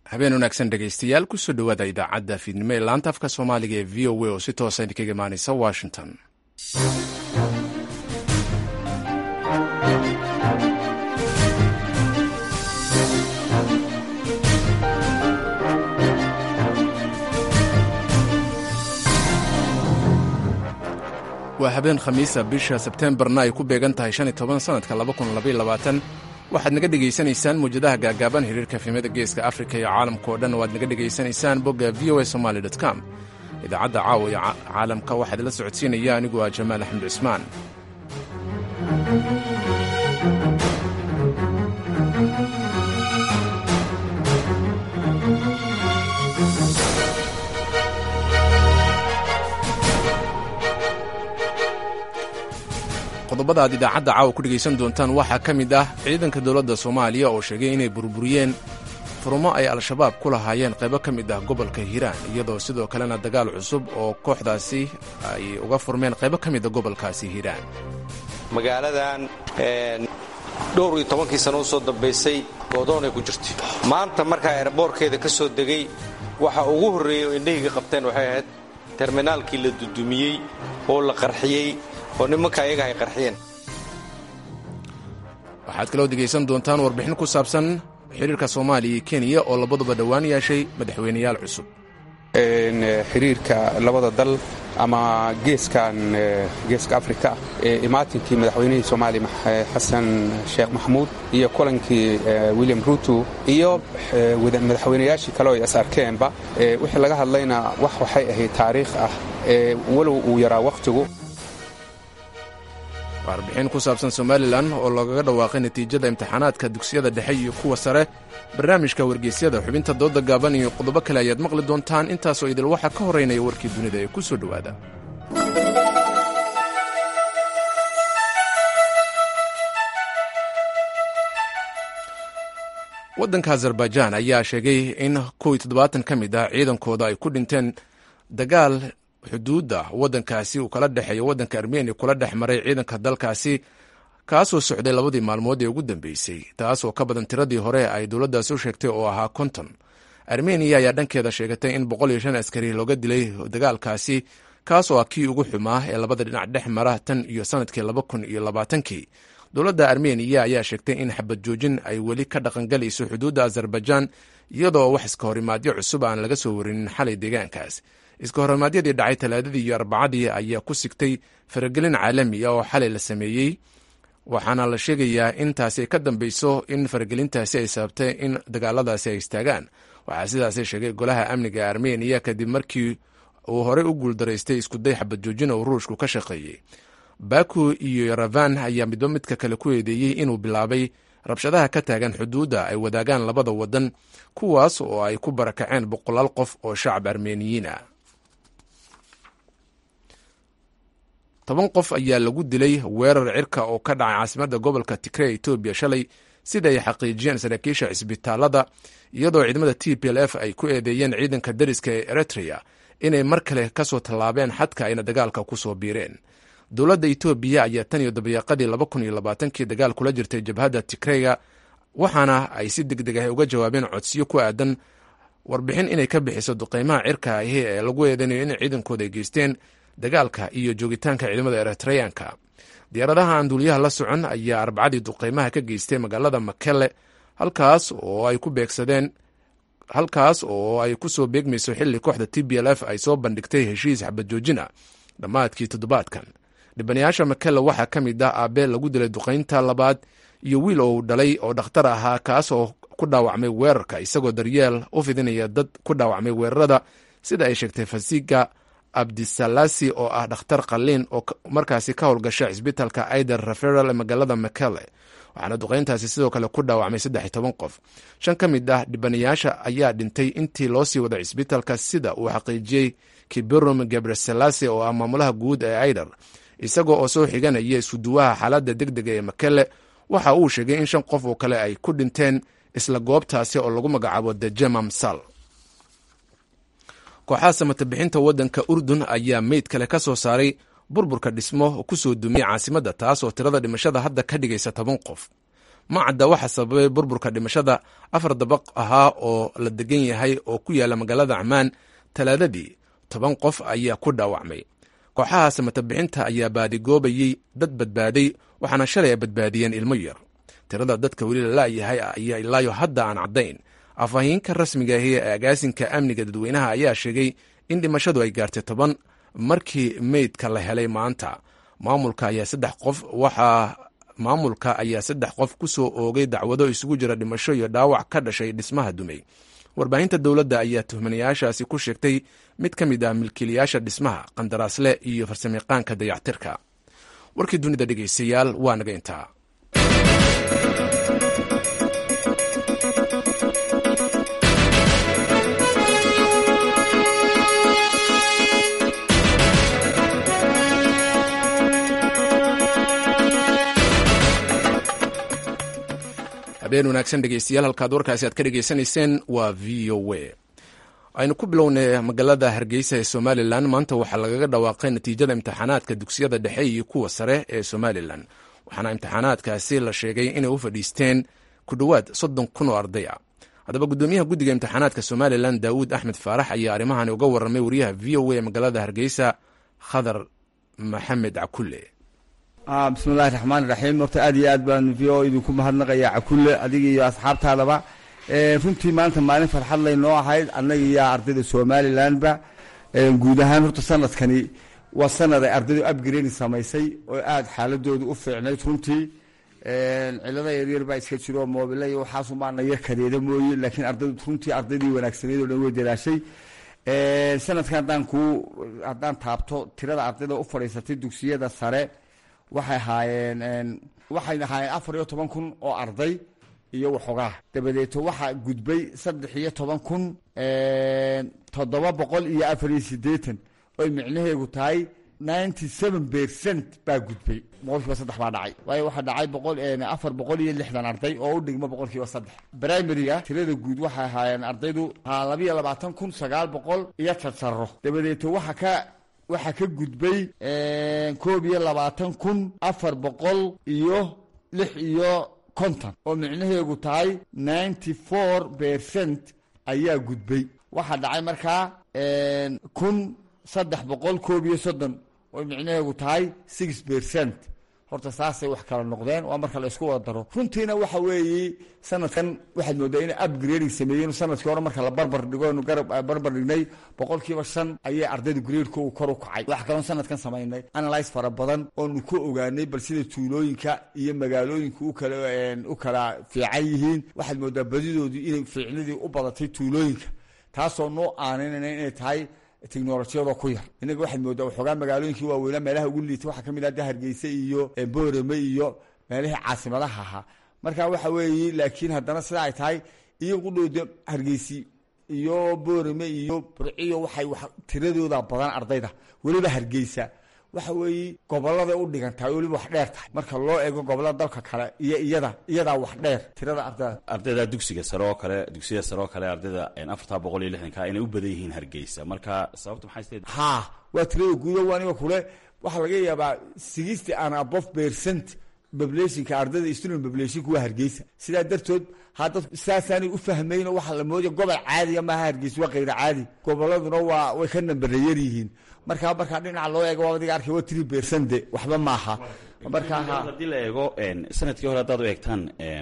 habeen wanaagsan dhegaystayaal kusoo dhowaada idaacadda fiidnimo ee laanta afka soomaaliga ee v o a oo si toosa idinkaga imaanaysa washington waa habeen khamiisa bisha sebteembarna ay ku beegan tahay shan iyo toban sanadka laba kun labaiyo labaatan waxaad naga dhegaysanaysaan muwjadaha gaagaaban xiriirka fiimada geeska afrika iyo caalamka oo dhan waad naga dhegaysanaysaan bogga v o a somaali com idaacadda caawa iyo caalamka waxaad la socodsiinaya anigu ah jamaal axmed cismaan qodobada aad idaacadda caawa ku dhegaysan doontaan waxaa ka mid ah ciidanka dowladda soomaaliya oo sheegay inay burburiyeen furumo ay al-shabaab ku lahaayeen qaybo ka mid ah gobolka hiiraan iyadoo sidoo kalena dagaal cusub oo kooxdaasi ay uga furmeen qaybo ka mida gobolkaasi hiiraan magaaladan dhowr iyo tobankii sano u soo dambaysay goodoonay ku jirtay maanta markaa eerboorkeeda ka soo degay waxa ugu horreeyey oo indhahayga qabteen waxay ahayd terminaalkii la dudumiyey oo la qarxiyey oo nimanka ayaga ay qarxiyeen waxaad kaloo degaysan doontaan warbixin ku saabsan xiriirka soomaaliya iyo kenya oo labaduba dhowaan yeeshay madaxweyneyaal cusub xiriirka labada dal ama geeskan geeska afrika imaatinkii madaxweynihii soomaaliya xasan sheekh maxamuud iyo kulankii william ruto iyo madaxweynayaashii kale oo is arkeenba wixii laga hadlayna wax waxay ahayd taariikh ah walow uu yaraa wakhtigu warbixin ku saabsan somalilan oo lagaga dhawaaqay natiijada imtixaanaadka dugsiyada dhexe iyo kuwa sare barnaamijka wargeysyada xubinta dooda gaaban iyo qodobo kale ayaad maqli doontaan intaasoo idil waxaa ka horeynaya warkii dunida ee ku soo dhowaada waddanka azerbaijaan ayaa sheegay in kow iyo toddobaatan ka mid ah ciidankooda ay ku dhinteen dagaal xuduudda waddankaasi uu kala dhexeeyo waddanka armeniya kula dhex maray ciidanka dalkaasi kaasoo socday labadii maalmood ee ugu dambeysay taas oo ka badan tiradii hore ay dowladdaasi u sheegtay oo ahaa konton armeniya ayaa dhankeeda sheegatay in boqol iyo shan askari looga dilay dagaalkaasi kaas oo ah kii ugu xumaa ee labada dhinac dhex mara tan iyo sanadkii laba kun iyo labaatankii dowladda armeniya ayaa sheegtay in xabad joojin ay weli ka dhaqangalayso xuduudda azerbaijaan iyadoo wax iska horimaadyo cusub aan laga soo warinin xalay deegaankaas iska horimaadyadii dhacay talaadadii iyo arbacadii ayaa ku sigtay faragelin caalami ah oo xalay la sameeyey waxaana la sheegayaa in taasi ay ka dambeyso in faragelintaasi ay sababtay in dagaaladaasi ay istaagaan waxaa sidaasi sheegay golaha amniga ee armeniya kadib markii uu horey u guuldaraystay iskuday xabad joojin oo ruushku ka shaqeeyey baku iyo yaravan ayaa midba midka kale ku eedeeyey inuu bilaabay rabshadaha ka taagan xuduudda ay wadaagaan labada waddan kuwaas oo ay ku barakaceen boqolaal qof oo shacab armeniyiin ah toban qof ayaa lagu dilay weerar cirka oo ka dhacay caasimadda gobolka tigre etoobiya shalay sida ay xaqiijiyeen saraakiisha cisbitaalada iyadoo ciidamada t p l f ay ku eedeeyeen ciidanka dariska ee eritrea inay mar kale ka soo tallaabeen xadka ayna dagaalka ku soo biireen dowladda etoobiya ayaa tan iyo dabayaaqadii laba kun iyo labaatankii dagaal kula jirtay jabhadda tigreyga waxaana ay si deg deg ah uga jawaabeen codsiyo ku aadan warbixin inay ka bixiso duqeymaha cirka ahi ee lagu eedeynayo in ciidankooda ay geysteen dagaalka iyo joogitaanka ciidamada eritreyanka diyaaradaha aan duuliyaha la socon ayaa arbacadii duqeymaha ka geystay magaalada makele halkaas oo ay ku beegsadeen halkaas oo ay ku soo beegmayso xilli kooxda t b l f ay soo bandhigtay heshiis xabad joojina dhammaadkii toddobaadkan dhibanayaasha makele waxaa ka mid ah aabe lagu dilay duqeynta labaad iyo wiil ou dhalay oo dhakhtar ahaa kaas oo ku dhaawacmay weerarka isagoo daryeel u fidinaya dad ku dhaawacmay weerarada sida ay sheegtay fasiga abdisalasi oo ah dhakhtar qalliin oo markaasi ka howlgasha cisbitaalka aider referal ee magaalada makele waxaana duqeyntaasi sidoo kale ku dhaawacmay saddex iyo toban qof shan ka mid ah dhibanayaasha ayaa dhintay intii loo sii wada cisbitaalka sida uu xaqiijiyey kiberum gebreselasi oo ah maamulaha guud ee aider isagoo oo soo xiganaya isuduwaha xaaladda deg dega ee makele waxa uu sheegay in shan qof oo kale ay ku dhinteen isla goobtaasi oo lagu magacaabo the jemamsal kooxaha samatabixinta waddanka urdun ayaa meyd kale ka soo saaray burburka dhismo ku soo dumiyey caasimadda taas oo tirada dhimashada hadda ka dhigaysa toban qof ma cadda waxa sababay burburka dhimashada afar dabaq ahaa oo la degan yahay oo ku yaala magaalada camaan talaadadii toban qof ayaa ku dhaawacmay kooxaha samatabixinta ayaa baadigoobayey dad badbaaday waxaana shalay ay badbaadiyeen ilmo yar tirada dadka weli la la'yahay ayaa ilaayo hadda aan caddayn afhayeenka rasmiga ahi ee agaasinka amniga dadweynaha ayaa sheegay in dhimashadu ay gaartay toban markii meydka la helay maanta maamulka ayaa saddex qof waxaa maamulka ayaa saddex qof ku soo oogay dacwado isugu jira dhimasho iyo dhaawac ka dhashay dhismaha dumay warbaahinta dowladda ayaa tuhmanayaashaasi ku sheegtay mid ka mid ah milkiilayaasha dhismaha qandaraasle iyo farsamayaqaanka dayactirka warkii dunida dhegeystayaal waa naga intaa habeen wanaagsan dhegeystayaal halkaad warkaasi aad ka dhegeysanayseen waa v o a aynu ku bilownay magaalada hargeysa ee somalilan maanta waxaa lagaga dhawaaqay natiijada imtixaanaadka dugsiyada dhexe iyo kuwa sare ee somalilan waxaana imtixaanaadkaasi la sheegay inay u fadhiisteen ku dhowaad soddon kun oo arday ah haddaba guddoomiyaha guddiga imtixaanaadka somalilan daawuud axmed faarax ayaa arrimahani uga warramay wariyaha v o a ee magaalada hargeysa khadar maxamed cakulle bismillahi raxmaan iraxiim horta aad iyo aad baan v o idinku mahadnaqaya cakulle adiga iyo asxaabtaadaba runtii maanta maalin farxad laynoo ahayd annaga iyo ardayda somalilanba guud ahaan horta sanadkani waa sanad ay ardaydu upgrade samaysay oo aada xaaladooda u fiicnayd runtii cilada yaryar baa iska jiro moobile iyo waxaasumaana yar kadeeda mooye laakiin ardaydu runtii ardaydii wanaagsaneyd oo dhan way dalaashay sanadkan haddaan ku haddaan taabto tirada ardayda u fadhiisatay dugsiyada sare waxay ahaayeen waxay ahaayeen afar iyo toban kun oo arday iyo waxoogaa dabadeeto waxaa gudbay saddex iyo toban kun toddoba boqol iyo afar iyo siddeetan oy micnaheegu tahay ninety seven percent baa gudbay boqolkiiba saddex baa dhacay waayo waxaa dhacay boqol afar boqol iyo lixdan arday oo u dhigma boqolkiiba saddex primariga tirada guud waxay ahaayeen ardaydu haa labiyo labaatan kun sagaal boqol iyo tarsaro dabadeeto waxa ka waxaa ka gudbay koob iyo labaatan kun afar boqol iyo lix iyo konton oo micnaheegu tahay ninety four percent ayaa gudbay waxaa dhacay markaa kun saddex boqol koob iyo soddon oo micnaheegu tahay six percent horta saasay wax kala noqdeen waa marka la isku wada daro runtiina waxa weeye sanadkan waxaad moodaa inay upgrading sameeyeen sanadkii hore marka la barbar dhigo nu garab barbar dhignay boqolkiiba shan ayay ardayda gradeku kor u kacay waxa kaloon sanadkan samaynay analyse fara badan oonu ku ogaanay bal sida tuulooyinka iyo magaalooyinka ukala u kala fiican yihiin waxaad moodaa badidoodu inay fiicnidii u badatay tuulooyinka taasoo noo aaninayna inay tahay technolojiyadoo ku yar inaga waxaad moodaa waxoogaa magaalooyinkii waaweynaa meelaha ugu liita waxaa kamid ah de hargeysa iyo boorame iyo meelihii caasimadaha ahaa marka waxa weeye laakiin haddana sida ay tahay iyagu dhowda hargeysi iyo boorame iyo burciyo waxay wax tiradooda badan ardayda weliba hargeysa waxa weeye gobolada u dhigan tahay weliba wax dheer tahay marka loo eego gobolada dalka kale iyo iyada iyadaa wax dheer tirada ardayda ardayda dugsiga sare oo kale dugsiyada sare oo kale ardayda afartaa boqol iyo lixdanka inay u badan yihiin hargeysa marka sababta maxay steed ha waa tirada guuda waa aniga kule waxaa laga yaabaa sixty and above percent populationka ardayda student populationka waa hargeysa sidaa dartood hadda saasaanay u fahmayn oo waxaa la moodaya gobol caadiga maaha hargeysa waa kayra caadi goboladuna waa way ka nambarayar yihiin markaa markaa dhinaca loo eego waa adiga arkay waa three percent de waxba maaha markaa haddii la eego sanadkii hore haddaad u eegtaan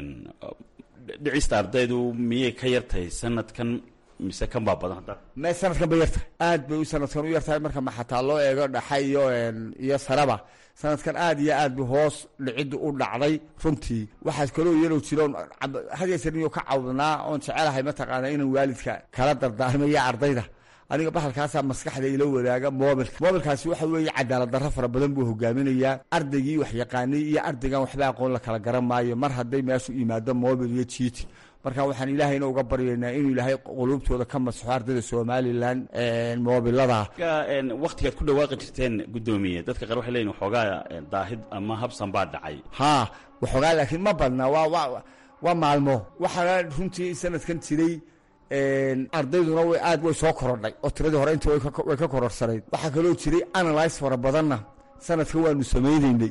dhicista ardaydu miyay ka yartahay sanadkan mise kan baa badan hadda me sanadkan bay yartahay aad bay u sanadkan u yartahay marka ma xataa loo eego dhaxa iyo iyo saraba sanadkan aad iyo aad bu hoos dhiciddu u dhacday runtii waxaas kaloo yalow jiroon hadeesaniyo ka cawdnaa oon jecelahay mataqaana inaan waalidka kala dardaarmaya ardayda aniga bahalkaasaa maskaxda ila wadaaga mobilka mobilkaasi waxa weeye cadaalad darro fara badan buu hogaaminayaa ardaygii wax yaqaanay iyo ardaygan waxba aqoon la kala garan maayo mar hadday meeshu yimaado mobil iyo jiiti marka waxaan ilaahayna uga baryaynaa inuu ilaahay quluubtooda ka masaxo ardayda somalilan mobilada waktigaad ku dhawaaqi jirteen guddoomiye dadka qaar waxay leeyihin waxoogaa daahid ama habsan baa dhacay ha waxoogaa laakiin ma badna waa wa waa maalmo waxaana runtii sanadkan jiray ardayduna way aad way soo korodhay oo tiradii hore inta way ka kororsanayd waxaa kaloo jiray analyse fara badanna sanadkan waanu samaynaynay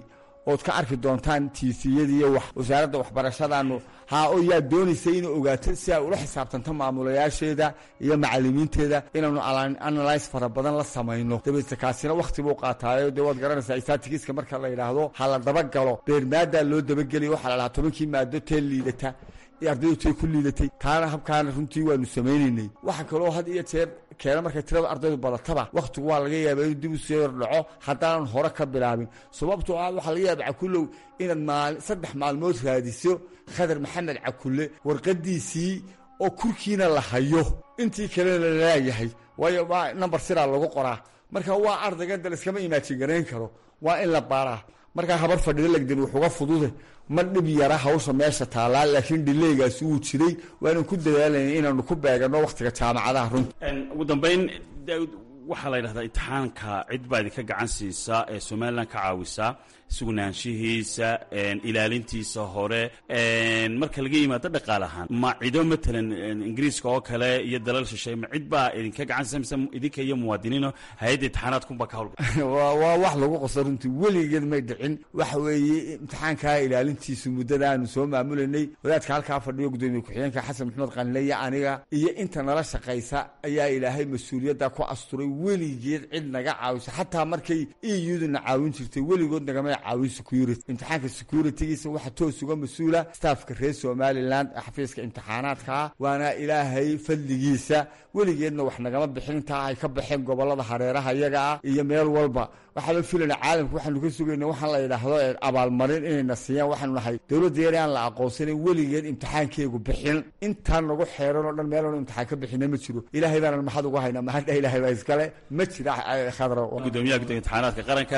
ood ka arki doontaan tiifiyadiiyo wax wasaaradda waxbarashadaanu haa oo yaa doonaysay inay ogaato si ay ula xisaabtanto maamulayaasheeda iyo macalimiinteeda inaanu analyse fara badan la samayno dabeedse kaasina wakhti buu qaataayo dee waad garanaysaa statigiska marka la yidhaahdo ha la dabagalo beermaadaa loo dabageliya waxaa la dhahaa tobankii maado tee liidata ardaydu tay ku liidatay taana habkaana runtii waanu samaynaynay waxa kaloo had iyo jeer keena markay tirada ardaydu badataba wakhtigu waa laga yaaba inuu dib u soo yordhaco haddaanan hore ka bilaabin sababtoo ah waxaa laga yaaba cakulow inaad maal saddex maalmood raadiso khadar maxamed cakulle warqadiisii oo kurkiina la hayo intii kalena la laayahay waayo waa namber siraa lagu qoraa marka waa ardaygan da laiskama imaajin garayn karo waa in la baaraa markaa habar fadhida lagdin wuxuga fudude ma dhib yara hawsha meesha taallaa laakiin dhileygaasi wuu jiray waanan ku dadaalayna inaanu ku beegano wakhtiga jaamacadaha runta ugu dambayn waxaa la yidhahdaa imtixaanka cid baa idinka gacan siisaa ee somalilan ka caawisaa sugnaanshihiisa ilaalintiisa hore marka laga yimaado dhaqaal ahaan ma cido matalan ingiriiska oo kale iyo dalal shisheeye ma cid baa idinka gacan siisa mise idinka iyo muwaadiniino hay-adda imtixaanaadkunbaa ka hawlga waa wax lagu qoso runtii weligeed may dhicin waxa weeye imtixaankaa ilaalintiisu muddada aanu soo maamulanay wadaadka halkaa fadhiyo gudoomiye ku-xigeenka xasan maxamed qalinle iyo aniga iyo inta nala shaqaysa ayaa ilaahay mas-uuliyadda ku asturay weligeed cid naga caawisa xataa markay iyuduna caawin jirtay weligood nagamay caawin security imtixaanka securitygiisa waxaa toos uga mas-uula staafka reer somalilan xafiiska imtixaanaadkaa waana ilaahay fadligiisa weligeedna wax nagama bixin intaa ay ka baxeen gobolada hareeraha iyaga ah iyo meel walba waxaaba filana caalamka waxaanu ka sugayna waxaan la yidhaahdo abaalmarin inayna siiyaan waxaanu nahay dowladda yar aan la aqoonsanin weligeed imtixaankeegu bixin intaan nagu xeeran oo dhan meelanu imtixaan ka bixina ma jiro ilaahay baanan maxad uga haynaa mahadha ilaahay baa iskale ma jira khadro gudoomiyaha guddiga imtixaanaadka qaranka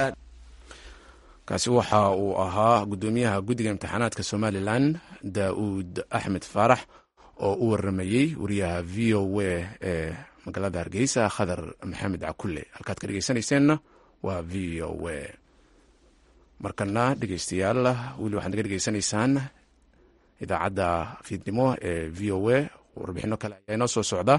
kaasi waxa uu ahaa gudoomiyaha guddiga imtixaanaadka somalilan daa'uud axmed faarax oo u waramayey wariyaha v o w ee magaalada hargeysa khadar maxamed cakulle halkaad ka dhegeysaneyseenna waa v o w markana dhegeystayaal weli waxaad naga dhegeysanaysaan idaacadda fiidnimo ee v o w warbixino kale ayaa inoo soo socda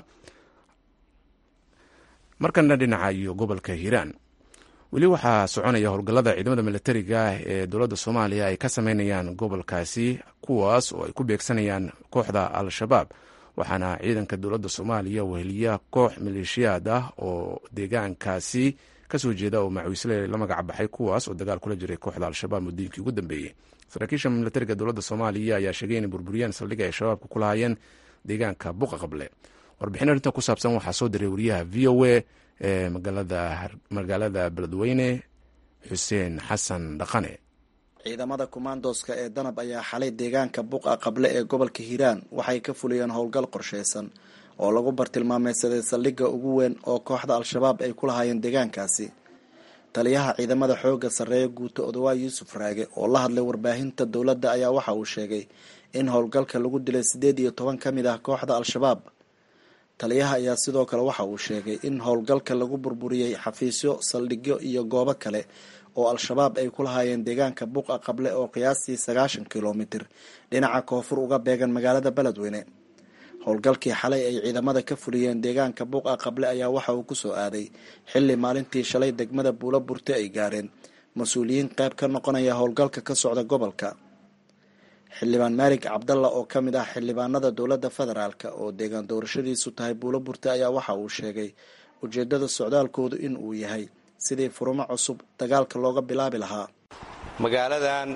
markana dhinaca iyo gobolka hiiraan weli waxaa soconaya howlgallada ciidamada militariga ee dowladda soomaaliya ay ka sameynayaan gobolkaasi kuwaas oo ay ku beegsanayaan kooxda al-shabaab waxaana ciidanka dowladda soomaaliya weheliya koox maleeshiyaad ah oo deegaankaasi kasoo jeeda oo macawiisle la magac baxay kuwaas oo dagaal kula jiray kooxda al-shabaab muddooyinkii ugu dambeeyey saraakiisha militariga dowladda soomaaliya ayaa sheegay inay burburiyeen saldhigga ay shabaabka ku lahaayeen deegaanka buqa qable warbixin arrinta ku saabsan waxaa soo diray wariyaha v o a ee magaalada beledweyne xuseen xasan dhaqane ciidamada kumaandooska ee danab ayaa xalay deegaanka buqa qable ee gobolka hiiraan waxay ka fuliyeen howlgal qorsheysan oo lagu bartilmaameysaday saldhigga ugu weyn oo kooxda al-shabaab ay ku lahaayeen deegaankaasi taliyaha ciidamada xoogga sarreeya guuto odawaa yuusuf raage oo la hadlay warbaahinta dowladda ayaa waxa uu sheegay in howlgalka lagu dilay siddeed iyo toban ka mid ah kooxda al-shabaab taliyaha ayaa sidoo kale waxa uu sheegay in howlgalka lagu burburiyey xafiisyo saldhigyo iyo goobo kale oo al-shabaab ay ku lahaayeen deegaanka buqa qable oo qiyaastii sagaashan kilomitir dhinaca koonfur uga beegan magaalada beledweyne howlgalkii xalay ay ciidamada ka fuliyeen deegaanka buqa qable ayaa waxa uu kusoo aaday xilli maalintii shalay degmada buulo burte ay gaareen mas-uuliyiin qayb ka noqonaya howlgalka ka socda gobolka xildhibaan maalig cabdalla oo ka mid ah xildhibaanada dowladda federaalk oo deegaan doorashadiisu tahay buulo burte ayaa waxa uu sheegay ujeedada socdaalkoodu in uu yahay sidii furumo cusub dagaalka looga bilaabi lahaa magaaladan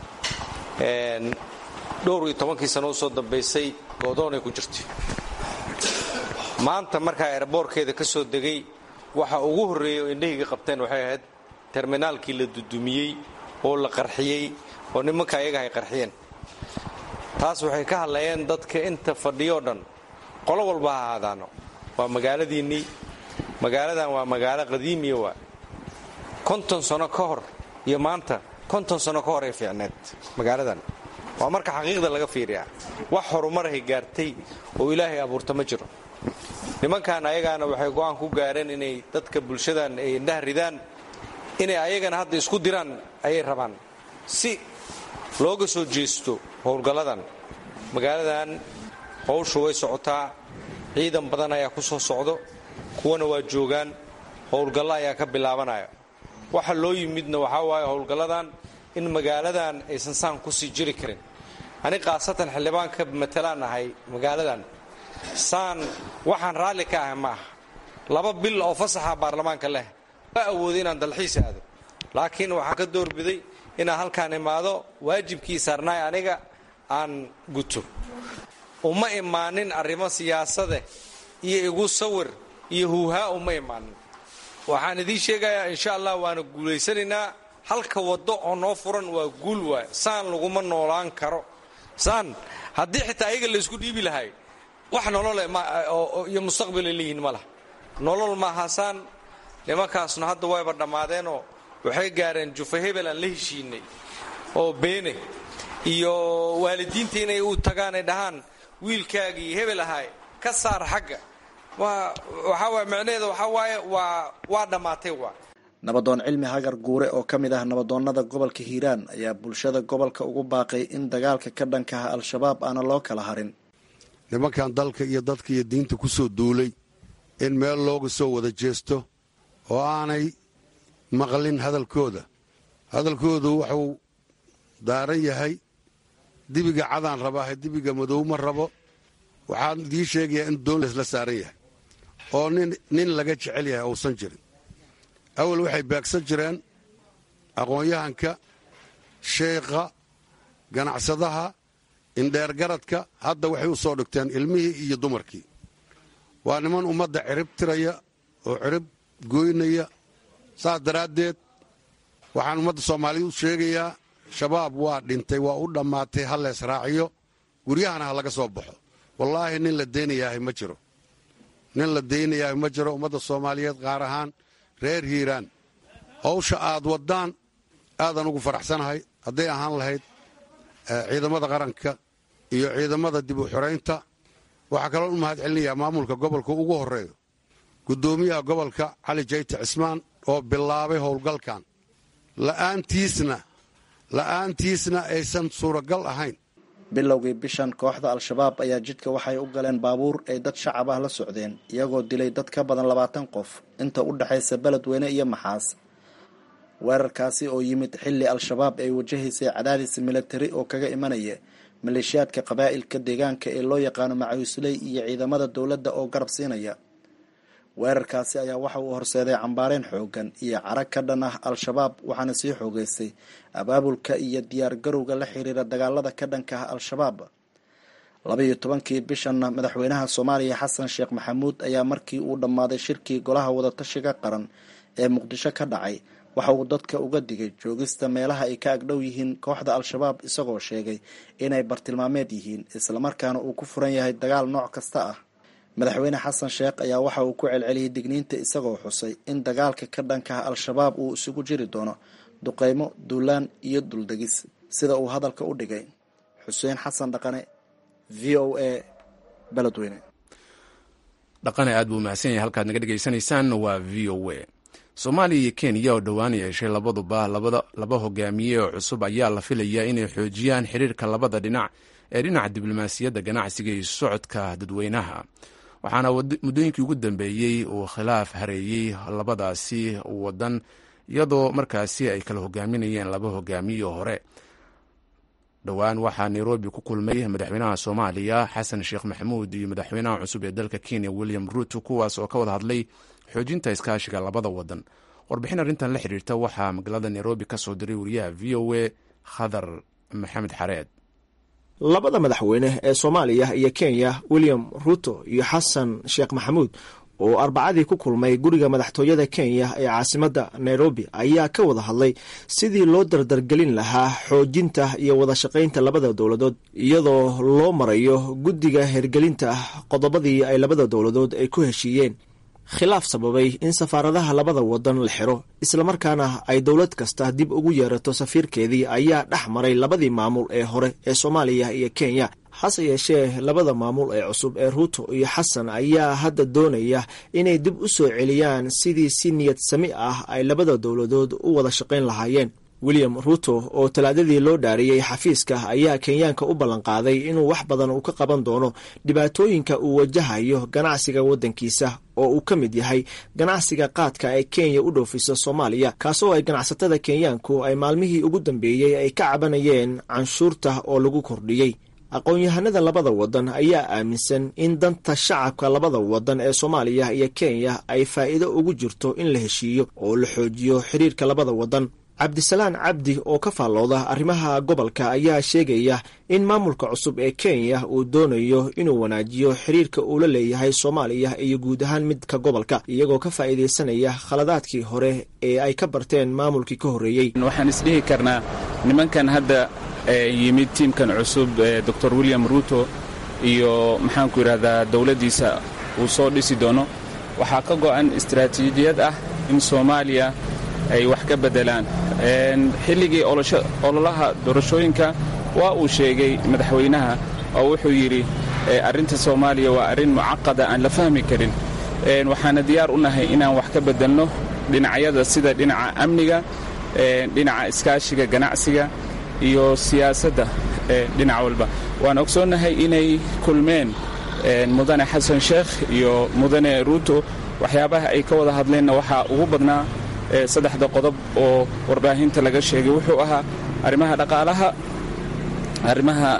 dhowr iyo tobankii sano usoo dambaysay goodoonay ku jirtay maanta markaa eeraboorkeeda ka soo degay waxa ugu horreeyay oo indhahayga qabteen waxay ahayd terminaalkii la dudumiyey oo la qarxiyey oo nimanka ayaga ay qarxiyeen taas waxay ka hadlayeen dadka inta fadhiyoo dhan qolo walba ha ahaadaano waa magaaladiinnii magaaladan waa magaalo qadiimiya waa konton sano ka hor iyo maanta konton sano ka hor ay fiicneed magaaladan waa marka xaqiiqda laga fiiriyaa wax horumarahay gaartay oo ilaahay abuurta ma jiro nimankan ayagaana waxay go'aan ku gaareen inay dadka bulshadan ay indhaha ridaan inay ayagana hadda isku diraan ayay rabaan si looga soo jeesto howlgalladan magaaladan howshu way socotaa ciidan badan ayaa ku soo socdo kuwana waa joogaan howlgallo ayaa ka bilaabanaya waxa loo yimidna waxaa waaye howlgalladan in magaaladan aysan saan kusii jiri karin ani khaasatan xildhibaan ka matalaan ahay magaaladan saan waxaan raalli ka ahay ma aha laba bil oo fasaxa baarlamaanka leh waa awooday inaan dalxiis aado laakiin waxaan ka doorbiday inaan halkaan imaado waajibkii saarnaay aniga aan guto uma imaanin arrimo siyaasade iyo igu sawir iyo huuhaa uma imaanin waxaan idiin sheegayaa insha allah waana guulaysanaynaa halka waddo oo noo furan waa guul waay saan laguma noolaan karo saan haddii xitaa ayaga laysku dhiibi lahay wax nolole iyo mustaqbalay leeyihiin ma laha nolol maaha saan nimankaasna hadda wayba dhammaadeenoo waxay gaareen jufa hebel aan la heshiinay oo beene iyo waalidiinta inay u tagaan ay dhahaan wiilkaagii hebel ahay ka saar xagga waxaa waay macnaheeda waxaa waaye waa waa dhammaatay waa nabadoon cilmi hagar guure oo ka mid ah nabadoonnada gobolka hiiraan ayaa bulshada gobolka ugu baaqay in dagaalka ka dhankaha al-shabaab aana loo kala harin nimankan dalka iyo dadka iyo diinta ku soo duulay in meel looga soo wada jeesto oo aanay maqlin hadalkooda hadalkoodu wuxuu daaran yahay dibiga cadaan rabaahe dibiga madow ma rabo waxaan idiin sheegayaa in doon laysla saaran yahay oo nin laga jecel yahay uusan jirin awal waxay baagsan jireen aqoon-yahanka sheekha ganacsadaha indheergaradka hadda waxay u soo dhigteen ilmihii iyo dumarkii waa niman ummadda cirib tiraya oo cirib goynaya saas daraaddeed waxaan ummadda soomaaliya u sheegayaa shabaab waa dhintay waa u dhammaatay ha lees raaciyo guryahana ha laga soo baxo wallaahi nin la daynayaahay ma jiro nin la daynayaahay ma jiro ummadda soomaaliyeed qaar ahaan reer hiiraan hawsha aad waddaan aadan ugu faraxsanahay hadday ahaan lahayd ciidamada qaranka iyo ciidamada dib u xoraynta waxaa kaloo u mahad celinayaa maamulka gobolka ugu horreeyo guddoomiyaha gobolka cali jayte cismaan oo bilaabay howlgalkan la'aantiisna la'aantiisna aysan suuragal ahayn bilowgii bishan kooxda al-shabaab ayaa jidka waxay u galeen baabuur ay dad shacab ah la socdeen iyagoo dilay dad ka badan labaatan qof inta u dhexaysa beledweyne iyo maxaas weerarkaasi oo yimid xilli al-shabaab ay wajahaysay cadaadis milatari oo kaga imanaya maleeshiyaadka qabaa'ilka deegaanka ee loo yaqaano macawisley iyo ciidamada dowladda oo garab siinaya weerarkaasi ayaa waxa uu horseeday cambaareen xoogan iyo carag ka dhan ah al-shabaab waxaana sii xoogeystay abaabulka iyo diyaar garowga la xiriira dagaalada ka dhanka ah al-shabaab labaiyo tobankii bishanna madaxweynaha soomaaliya xasan sheekh maxamuud ayaa markii uu dhammaaday shirkii golaha wadatashiga qaran ee muqdisho ka dhacay waxa uu dadka uga digay joogista meelaha ay ka agdhow yihiin kooxda al-shabaab isagoo sheegay inay bartilmaameed yihiin islamarkaana uu ku furan yahay dagaal nooc kasta ah madaxweyne xasan sheekh ayaa waxa uu ku celceliyey digniinta isagoo xusay in dagaalka ka dhankaha al-shabaab uu isugu jiri doono duqeymo duulaan iyo duldegis sida uu hadalka u dhigay xuseen xasan dhaqane v o a beledweyne dhaqane aad buu mahadsan yahay halkaad naga dhegaysanaysaan waa v o a soomaaliya iyo kenya oo dhowaan yeeshay labaduba laba hogaamiye oo cusub ayaa la filayaa inay xoojiyaan xiriirka labada dhinac ee dhinaca diblomaasiyadda ganacsiga iyo socodka dadweynaha waxaana muddooyinkii ugu dambeeyey uu khilaaf hareeyey labadaasi wadan iyadoo markaasi ay kala hogaaminayeen laba hogaamiye hore dhowaan waxaa nairobi ku kulmay madaxweynaha soomaaliya xasan sheekh maxamuud iyo madaxweynaha cusub ee dalka kenya william ruuto kuwaas oo ka wada hadlay xoojinta iskaashiga labada wadan warbixin arrintan la xiriirta waxaa magaalada nairobi ka soo diray wariyaha v o a khadar maxamed xareed labada madaxweyne ee soomaaliya iyo kenya william ruto iyo xasan sheekh maxamuud oo arbacadii ku kulmay guriga madaxtooyada kenya ee caasimadda nairobi ayaa ka wada hadlay sidii loo dardargelin lahaa xoojinta iyo wada shaqaynta labada dowladood iyadoo loo marayo guddiga hergelinta qodobadii ay labada dowladood ay ku heshiiyeen khilaaf sababay in safaaradaha labada wadan la xiro islamarkaana ay dowlad kasta dib ugu yeerato safiirkeedii ayaa dhex maray labadii maamul ee hore ee soomaaliya iyo kenya hase yeeshee labada maamul ee cusub ee ruuto iyo xasan ayaa hadda doonaya inay dib u soo celiyaan sidii si niyad sami ah ay labada dowladood u wada shaqayn lahaayeen william ruto oo talaadadii loo dhaariyey xafiiska ayaa kenyaanka u ballanqaaday inuu wax badan uu ka qaban doono dhibaatooyinka uu wajahayo ganacsiga waddankiisa oo uu ka mid yahay ganacsiga qaadka ee kenya u dhoofiso soomaaliya kaasoo ay ganacsatada kenyaanku ay maalmihii ugu dambeeyey ay ka cabanayeen canshuurta oo lagu kordhiyey aqoon-yahanada labada wadan ayaa aaminsan in danta shacabka labada wadan ee soomaaliya iyo kenya ay faa'iido ugu jirto in la heshiiyo oo la xoojiyo xiriirka labada wadan cabdisalaan cabdi oo ka faallooda arrimaha gobolka ayaa sheegaya in maamulka cusub ee kenya uu doonayo inuu wanaajiyo xiriirka uu la leeyahay soomaaliya iyo guud ahaan midka gobolka iyagoo ka faa'iidaysanaya khaladaadkii hore ee ay ka barteen maamulkii ka horreeyey waxaan isdhihi karnaa nimankan hadda yimid tiimkan cusub doctor william ruto iyo maxaanku yidhahdaa dowladdiisa uu soo dhisi doono waxaa ka go'an istaraatiijiyad ah in soomaaliya ay wax ka beddelaan xilligii ololaha doorashooyinka waa uu sheegay madaxweynaha oo wuxuu yidhi arrinta soomaaliya waa arrin mucaqada aan la fahmi karin waxaana diyaar u nahay inaan wax ka beddelno dhinacyada sida dhinaca amniga dhinaca iskaashiga ganacsiga iyo siyaasadda dhinac walba waan ogsoonnahay inay kulmeen mudane xasan sheekh iyo mudane ruuto waxyaabaha ay ka wada hadleenna waxaa ugu badnaa saddexda qodob oo warbaahinta laga sheegay wuxuu ahaa arrimaha dhaqaalaha arrimaha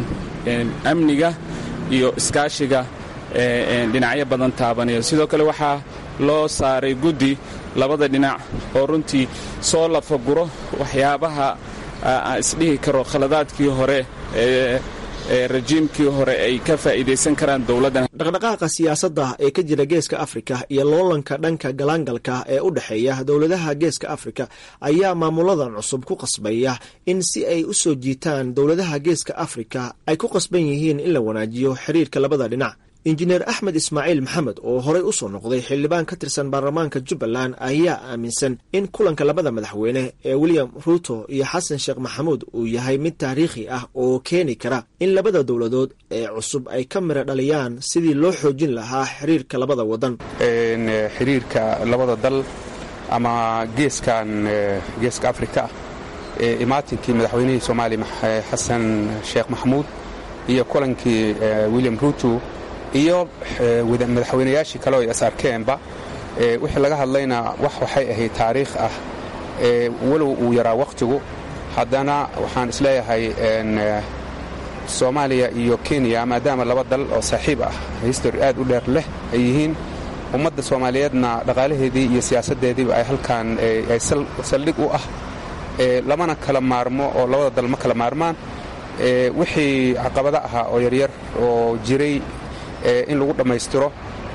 amniga iyo iskaashiga dhinacyo badan taabanaya sidoo kale waxaa loo saaray guddi labada dhinac oo runtii soo lafaguro waxyaabaha aan isdhihi karo khaladaadkii hore ee rajiimkii hore ay ka faa'iidaysan karaan dowladdan dhaqdhaqaaqa siyaasadda ee ka jira geeska afrika iyo loolanka dhanka galaangalka ee u dhexeeya dowladaha geeska afrika ayaa maamuladan cusub ku qasbaya in si ay u soo jiitaan dowladaha geeska afrika ay ku qasban yihiin in la wanaajiyo xiriirka labada dhinac injineer axmed ismaaciil maxamed oo horey u soo noqday xildhibaan ka tirsan baarlamaanka jubbaland ayaa aaminsan in kulanka labada madaxweyne ee william ruto iyo xasan sheekh maxamuud uu yahay mid taariikhi ah oo keeni kara in labada dowladood ee cusub ay ka mira dhaliyaan sidii loo xoojin lahaa xiriirka labada wadan xiriirka labada dal ama geeskan geeska afrika ee imaatinkii madaxweynihii soomaaliya xasan sheekh maxamuud iyo kulankii william ruto iyo madaxweynayaashii kale oo is arkeenba wixii laga hadlayna wax waxay ahayd taariikh ah walow uu yaraa wakhtigu haddana waxaan isleeyahay soomaaliya iyo kenya maadaama laba dal oo saaxiib ah histori aad u dheer leh ay yihiin ummadda soomaaliyeedna dhaqaalaheedii iyo siyaasaddeediiba ay halkan ay saldhig u ah lamana kala maarmo oo labada dal ma kala maarmaan wixii caqabado ahaa oo yaryar oo jiray in lagu dhammaystiro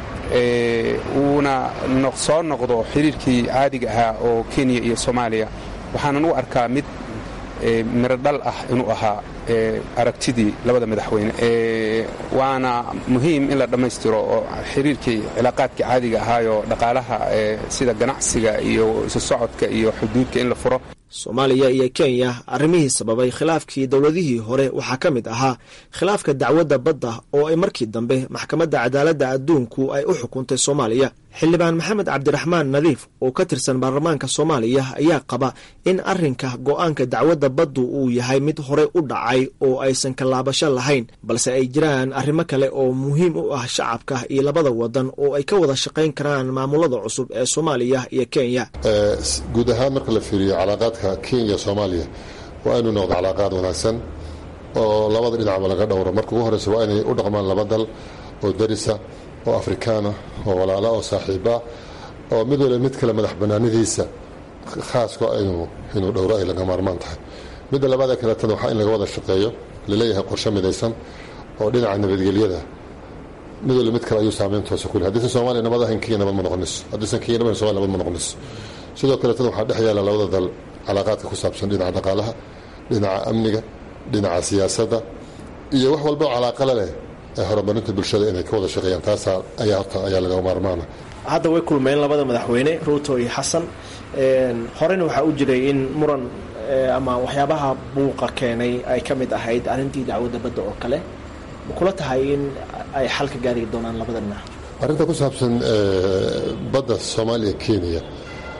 uuna soo noqdo xiriirkii caadiga ahaa oo kenya iyo soomaaliya waxaanan u arkaa mid miro dhal ah inuu ahaa aragtidii labada madaxweyne waana muhiim in la dhammaystiro oo xiriirkii cilaaqaadkii caadiga ahaayoo dhaqaalaha sida ganacsiga iyo isu socodka iyo xuduudka in la furo soomaaliya iyo kenya arrimihii sababay khilaafkii dowladihii hore waxaa ka mid ahaa khilaafka dacwadda badda oo ay markii dambe maxkamadda cadaaladda adduunku ay u xukuntay soomaaliya xildhibaan maxamed cabdiraxmaan nadiif oo ka tirsan baarlamaanka soomaaliya ayaa qaba in arrinka go'aanka dacwadda baddu uu yahay mid horey u dhacay oo aysan kalaabasho lahayn balse ay jiraan arrimo kale oo muhiim u ah shacabka iyo labada wadan oo ay ka wada shaqayn karaan maamulada cusub ee soomaaliya iyo kenya guud ahaan marka la fiiriyo calaaqaadka kenya soomaaliya waa inuu noqdo calaaqaad wanaagsan oo labada dhinacba laga dhowro marka ugu horreysa waa inay u dhaqmaan laba dal oo darisa oo afrikaana oo walaala oo saaxiiba oo mid waliba mid kale madax bannaanidiisa khaaska inuu dhowro ay laga maarmaan tahay midda labaada kaleetana waxaa in laga wada shaqeeyo laleeyahay qorshe midaysan oo dhinaca nabadgelyada mid waliba mid kale ayuu saameyn toosa ku leh haddaysan soomaaliya nabad ahayn kenya nabad ma noqonayso haddaysan kenya nabad somalia nabad ma noqonayso sidoo kaleetana waxaa dhex yaalla labada dal calaaqaadka ku saabsan dhinaca dhaqaalaha dhinaca amniga dhinaca siyaasadda iyo wax walba calaaqala leh ee horumarinta bulshada inay ka wada shaqeeyaan taasaa ayaa horta ayaa laga maarmaana hadda way kulmeen labada madaxweyne ruuto iyo xasan horeyna waxaa u jiray in muran ama waxyaabaha buuqa keenay ay ka mid ahayd arrintii dacwadda badda oo kale ma kula tahay in ay xal ka gaari doonaan labada dhinac arrinta ku saabsan badda soomaaliya kenya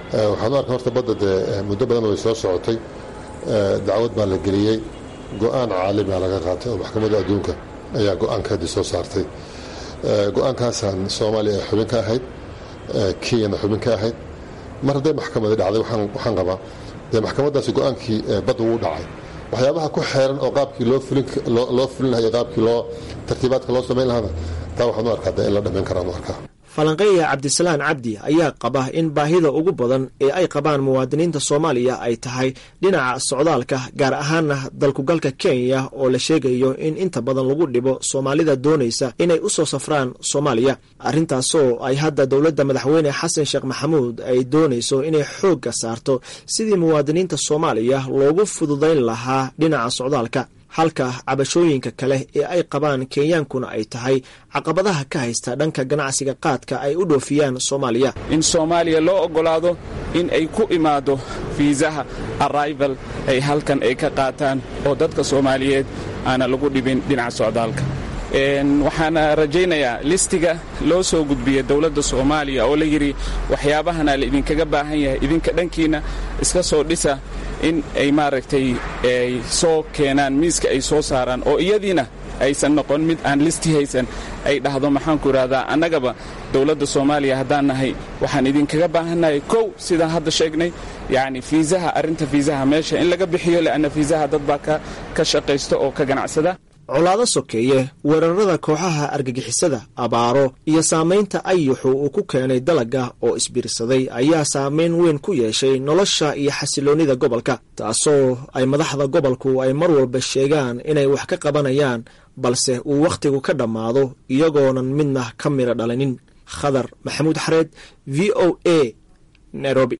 waxaan u arkaa horta badda dee muddo badan way soo socotay dacwad baa la geliyey go-aan caalamiga laga qaatay oo maxkamadda adduunka ayaa go-aankeedii soo saartay go-aankaasaan soomaaliya ay xubin ka ahayd kenyana xubin ka ahayd mar hadday maxkamadi dhacday waxaan qabaa dee maxkamaddaasi go-aankii badda wuu dhacay waxyaabaha ku xeeran oo qaabkii loo fulin lahay qaabkii loo tartiibaadka loo samayn lahaana taa waxaan u arkaa dee in la dhammayn karaan u arkaa falanqeeya cabdisalaan cabdi ayaa qaba in baahida ugu badan ee ay qabaan muwaadiniinta soomaaliya ay tahay dhinaca socdaalka gaar ahaana dalkugalka kenya oo la sheegayo in inta badan lagu dhibo soomaalida doonaysa inay u soo safraan soomaaliya arrintaasoo ay hadda dowladda madaxweyne xasan sheekh maxamuud ay doonayso inay xoogga saarto sidii muwaadiniinta soomaaliya loogu fududayn lahaa dhinaca socdaalka halka cabashooyinka kale ee ay qabaan kenyaankuna ay tahay caqabadaha ka haysta dhanka ganacsiga qaadka ay u dhoofiyaan soomaaliya in soomaaliya loo oggolaado in ay ku imaado fiisaha arrival ay halkan ay ka qaataan oo dadka soomaaliyeed aana lagu dhibin dhinaca socdaalka waxaana rajaynayaa listiga loo soo gudbiyey dowladda soomaaliya oo la yidhi waxyaabahana la idinkaga baahan yahay idinka dhankiina iska soo dhisa in ay maaragtay ay soo keenaan miiska ay soo saaraan oo iyadiina aysan noqon mid aan listi haysan ay dhahdo maxaanku idhahdaa annagaba dowladda soomaaliya haddaan nahay waxaan idinkaga baahannahay kow sidaan hadda sheegnay yacni fiisaha arrinta fiisaha meesha in laga bixiyo le'anna fiisaha dad baa ka shaqaysta oo ka ganacsada colaado sokeeye weerarada kooxaha argagixisada abaaro iyo saamaynta ayuxu uu ku keenay dalagga oo isbiirsaday ayaa saamayn weyn ku yeeshay nolosha iyo xasiloonnida gobolka taasoo ay madaxda gobolku ay mar walba sheegaan inay wax ka qabanayaan balse uu wakhtigu ka dhammaado iyagoonan midna ka midha dhalinin khadar maxamuud xareed v o a nairobi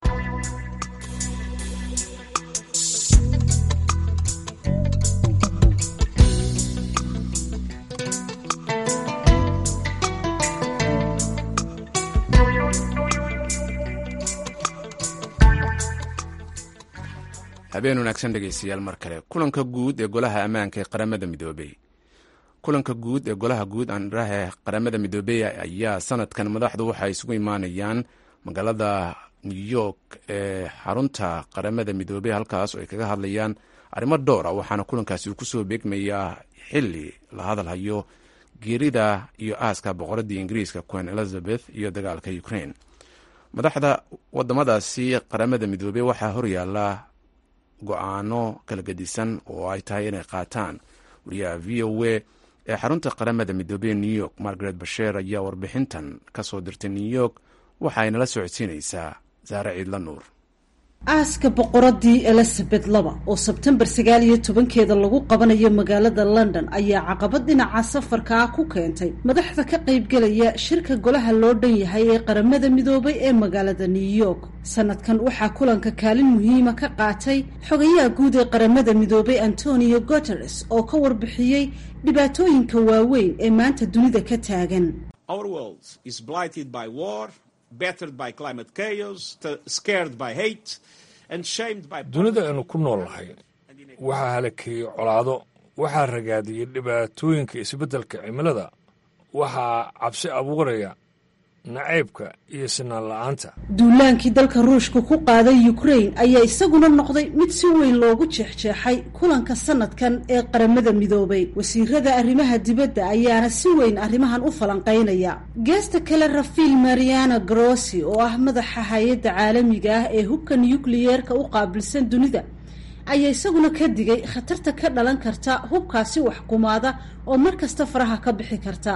habeen wanaagsan dhegeystayaal mar kale kulanka guud ee golaha ammaanka ee qaramada midoobey kulanka guud ee golaha guud aanraha qaramada midoobey ayaa sanadkan madaxdu waxay isugu imaanayaan magaalada new york ee xarunta qaramada midoobey halkaas oo ay kaga hadlayaan arrimo dhowra waxaana kulankaasi uu kusoo beegmayaa xili la hadalhayo geerida iyo aaska boqoradii ingiriiska queen elizabeth iyo dagaalka ukraine madaxda wadamadaasi qaramada midoobey waxaa horyaala go-aano kala gedisan oo ay tahay inay qaataan wariyaha v o a ee xarunta qaramada midoobey new york margaret basheer ayaa warbixintan ka soo dirtay new york waxa ay nala socodsiinaysaa saare ciidla nuur aaska boqoradii elizabeth laba oo sebtembar sagaal iyo tobankeeda lagu qabanayo magaalada london ayaa caqabad dhinaca safarka ah ku keentay madaxda ka qaybgelaya shirka golaha loo dhan yahay ee qaramada midoobay ee magaalada new york sanadkan waxaa kulanka kaalin muhiima ka qaatay xogayaha guud ee qaramada midoobay antonio guteres oo ka warbixiyey dhibaatooyinka waaweyn ee maanta dunida ka taagan dunida aynu ku nool nahay waxaa halakeeyey colaado waxaa ragaadiyey dhibaatooyinka isbeddelka cimilada waxaa cabsi abuuraya nacaybka iyo sinaan la-aanta duulaankii dalka ruushka ku qaaday ukraine ayaa isaguna noqday mid si weyn loogu jeexjeexay kulanka sanadkan ee qaramada midoobay wasiirada arrimaha dibadda ayaana si weyn arrimahan u falanqaynaya geesta kale rafiil mariana grossi oo ah madaxa hay-adda caalamiga ah ee hubka nukliyeerka u qaabilsan dunida ayaa isaguna ka digay khatarta ka dhalan karta hubkaasi waxkumaada oo mar kasta faraha ka bixi karta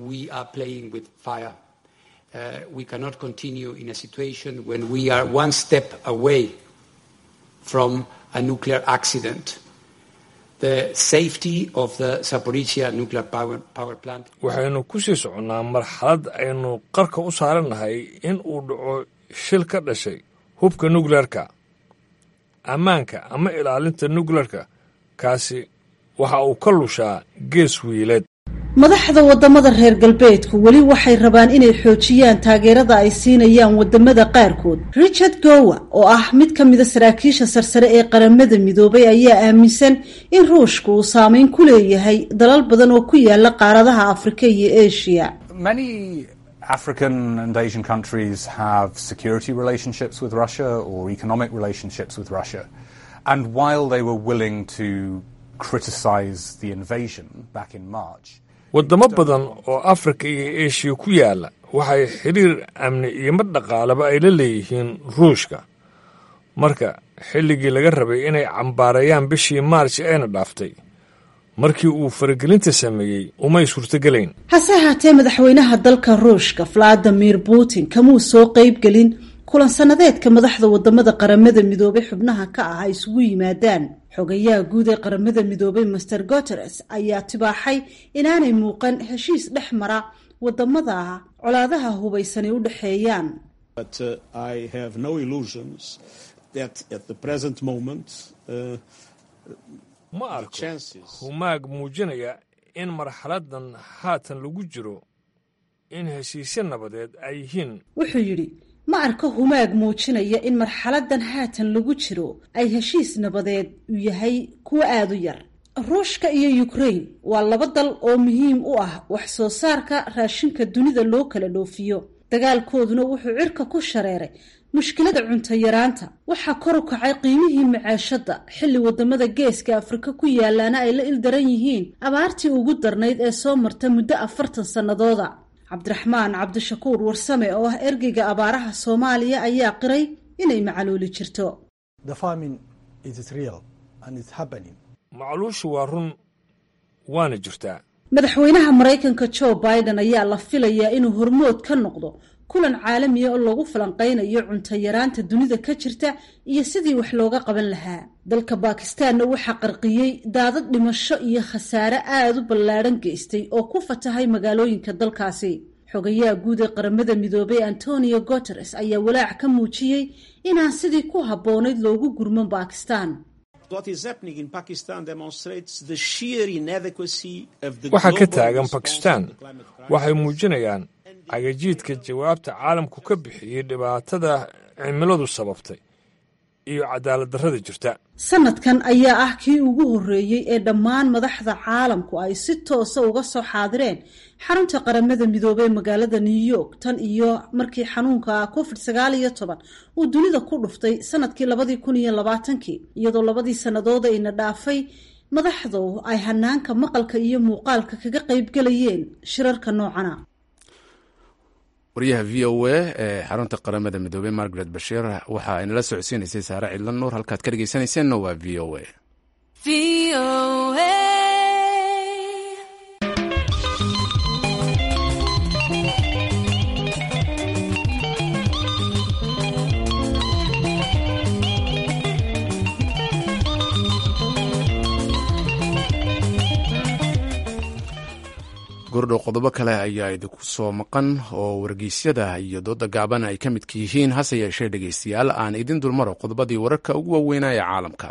Uh, we cannot continue in a situation when we are one step away from a nuclear accident. The safety of the Zaporizhia nuclear power, power plant. waxaynu ku sii soconnaa marxalad aynu qarka u saarannahay in uu dhaco shil ka dhashay hubka nukleerka ammaanka ama ilaalinta nukleerka kaasi waxa uu ka lushaa gees wiileed madaxda wadamada reer galbeedku weli waxay rabaan inay xoojiyaan taageerada ay siinayaan wadamada qaarkood richard gowa oo ah mid ka mida saraakiisha sarsare ee qaramada midoobay ayaa aaminsan in ruushka uu saameyn ku leeyahay dalal badan oo ku yaala qaaradaha afrika iyo asia African and Asian countries have security relationships with Russia or economic relationships with Russia. And while they were willing to criticize the invasion back in March, waddamo badan oo afrika iyo eshiya ku yaalla waxay xidhiir amni iyo mid dhaqaalaba ay la leeyihiin ruushka marka xilligii laga rabay inay cambaareeyaan bishii maarj ayna dhaaftay markii uu faragelinta sameeyey umay suurtogelayn hase ahaatee madaxweynaha dalka ruushka valadimir putin kamuu soo qeybgelin kulan sannadeedka madaxda wadamada qaramada midoobay xubnaha ka ah ay isugu yimaadaan xogayaha guud ee qaramada midoobay master guteres ayaa tibaaxay inaanay muuqan heshiis dhex mara wadamada colaadaha hubaysanay u dhexeeyaan ma arko humaag muujinaya in marxaladan haatan lagu jiro in heshiisyo nabadeed ay yihiin wuxuu yidhi ma arko humaag muujinaya in marxaladan haatan lagu jiro ay heshiis nabadeed uu yahay kuwo aada u yar ruushka iyo ukrain waa laba dal oo muhiim u ah wax soo saarka raashinka dunida loo kala dhoofiyo dagaalkooduna wuxuu cirka ku shareeray mushkilada cunto yaraanta waxaa kor u kacay qiimihii macaashadda xilli wadamada geeska afrika ku yaalaana ay la ildaran yihiin abaartii ugu darnayd ee soo marta muddo afartan sannadooda cabdiraxmaan cabdishakuur warsame oo ah ergeyga abaaraha soomaaliya ayaa qiray inay macaluuli jirto macluushu waa run waana jirtaa madaxweynaha maraykanka joe biden ayaa la filayaa inuu hormood ka noqdo kulan caalamiya oo lagu falanqaynayo cunto yaraanta dunida ka jirta iyo sidii wax looga qaban lahaa dalka bakistaanna waxaa qarqiyey daadad dhimasho iyo khasaare aada u ballaadhan geystay oo ku fatahay magaalooyinka dalkaasi xogayaha guud ee qaramada midoobay antonio guteres ayaa walaac ka muujiyey inaan sidii ku habboonayd loogu gurman bakistan waxa ka taagan bakistan waxay muujinayaan cagajiidka jawaabta caalamku ka bixiyey dhibaatada cimiladu sababtay iyo cadaalad darrada jirta sanadkan ayaa ah kii ugu horreeyey ee dhammaan madaxda caalamku ay si toosa uga soo xaadireen xarunta qaramada midoobey magaalada new york tan iyo markii xanuunka covid sagaal iyo toban uu dunida ku dhuftay sanadkii labadii kun iyo labaatankii iyadoo labadii sannadood ayna dhaafay madaxdu ay hanaanka maqalka iyo muuqaalka kaga qaybgelayeen shirarka noocana waryaha v o a ee xarunta qaramada midoobey margaret bashiir waxa ay nala socodsiinaysay saare cidla nuur halkaad ka dhegeysanayseena waa v o a gordhow qodobo kale ayaa idinku soo maqan oo wargeysyada iyo dooda gaaban ay ka midka yihiin hase yeeshee dhegeystayaal aan idin dulmaro qodobadii wararka ugu waaweynaa ee caalamka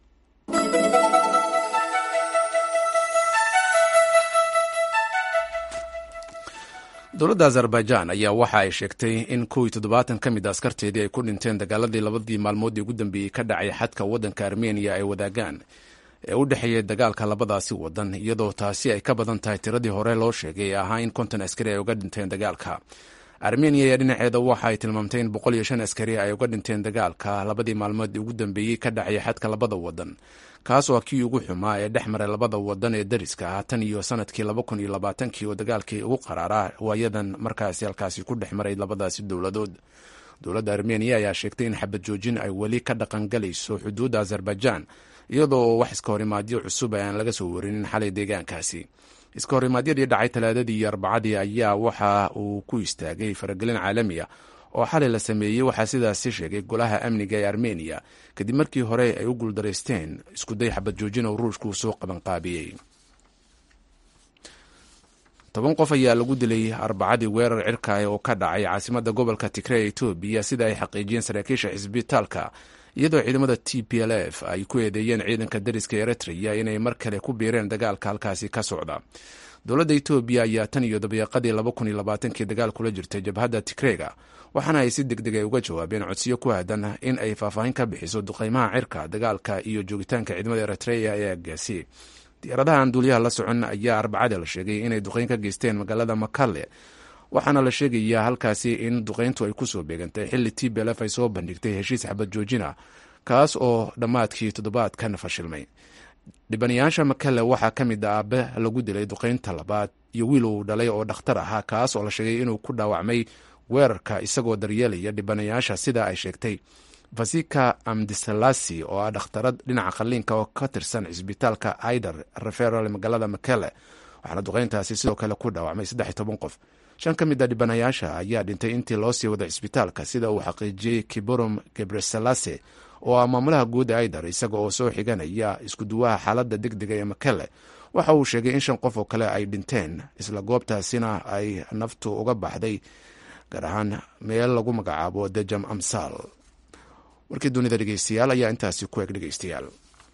dowladda azerbaijan ayaa waxa ay sheegtay in kow iyo toddobaatan ka mid a askarteedii ay ku dhinteen dagaaladii labadii maalmoodii ugu dambeeyey ka dhacay xadka waddanka armeniya ay wadaagaan ee u dhexeeyay dagaalka labadaasi wadan iyadoo taasi ay ka badan tahay tiradii hore loo sheegay ee ahaa in konton askari ay uga dhinteen dagaalka armeniya ayaa dhinaceeda waxa ay tilmaamtay in boqol iyo shan askari ay uga dhinteen dagaalka labadii maalmood ugu dambeeyey ka dhacay xadka labada wadan kaas oo kii ugu xumaa ee dhex maray labada wadan ee dariska ah tan iyo sanadkii laba kun iyo labaatankii oo dagaalkii ugu qaraaraa waayadan markaasi halkaasi ku dhex maray labadaasi dowladood dowladda armeniya ayaa sheegtay in xabad joojin ay weli ka dhaqangalayso xuduudda azerbaijan iyadoo wax iska horimaadyo cusub aan laga soo warinin xalay deegaankaasi iska horimaadyadii dhacay talaadadii iyo arbacadii ayaa waxa uu ku istaagay faragelin caalamiya oo xalay la sameeyey waxaa sidaasi sheegay golaha amniga ee armeniya kadib markii hore ay u guuldaraysteen iskuday xabad joojin oo ruushku soo qabanqaabiyey toban qof ayaa lagu dilay arbacadii weerar cirka oo ka dhacay caasimada gobolka tigre ee etoobiya sida ay xaqiijiyeen saraakiisha xisbitaalka iyadoo ciidamada t p l f ay ku eedeeyeen ciidanka dariska eritrea inay mar kale ku biireen dagaalka halkaasi ka socda dowladda etoobiya ayaa tan iyo dabeeqadii laba kun iyo labaatankii dagaal kula jirtay jabhadda tigrega waxaana ay si deg deg ay uga jawaabeen codsiyo ku aadan in ay faahfaahin ka bixiso duqeymaha cirka dagaalka iyo joogitaanka ciidamada eritrea ee agaasi diyaaradaha aan duuliyaha la socon ayaa arbacada la sheegay inay duqeyn ka geysteen magaalada makalle waxaana la sheegayaa halkaasi in duqeyntu ay kusoo beegantay xilli t b lf ay soo bandhigtay heshiis xabad joojina kaas oo dhammaadkii toddobaadkan fashilmay dhibanayaasha makale waxaa ka mid a aabe lagu dilay duqeynta labaad iyo wiil uu dhalay oo dhakhtar ahaa kaas oo la sheegay inuu ku dhaawacmay weerarka isagoo daryeelaya dhibanayaasha sida ay sheegtay vasika amdisalasi oo ah dhakhtarad dhinaca qaliinka oo ka tirsan cisbitaalka aider referal magaalada makele waxaana duqeyntaasi sidoo kale ku dhaawacmay saddex iyo toban qof shan ka mid a dhibanayaasha ayaa dhintay intii loo sii waday cisbitaalka sida uu xaqiijiyey kiborom gebresalase oo ah maamulaha guud ee aider isaga oo soo xiganaya iskuduwaha xaaladda deg dega ee makele waxa uu sheegay in shan qof oo kale ay dhinteen isla goobtaasina ay naftu uga baxday gaar ahaan meel lagu magacaabo dejam amsal warkii dunida dhegeystayaal ayaa intaasi ku eg dhegeystayaal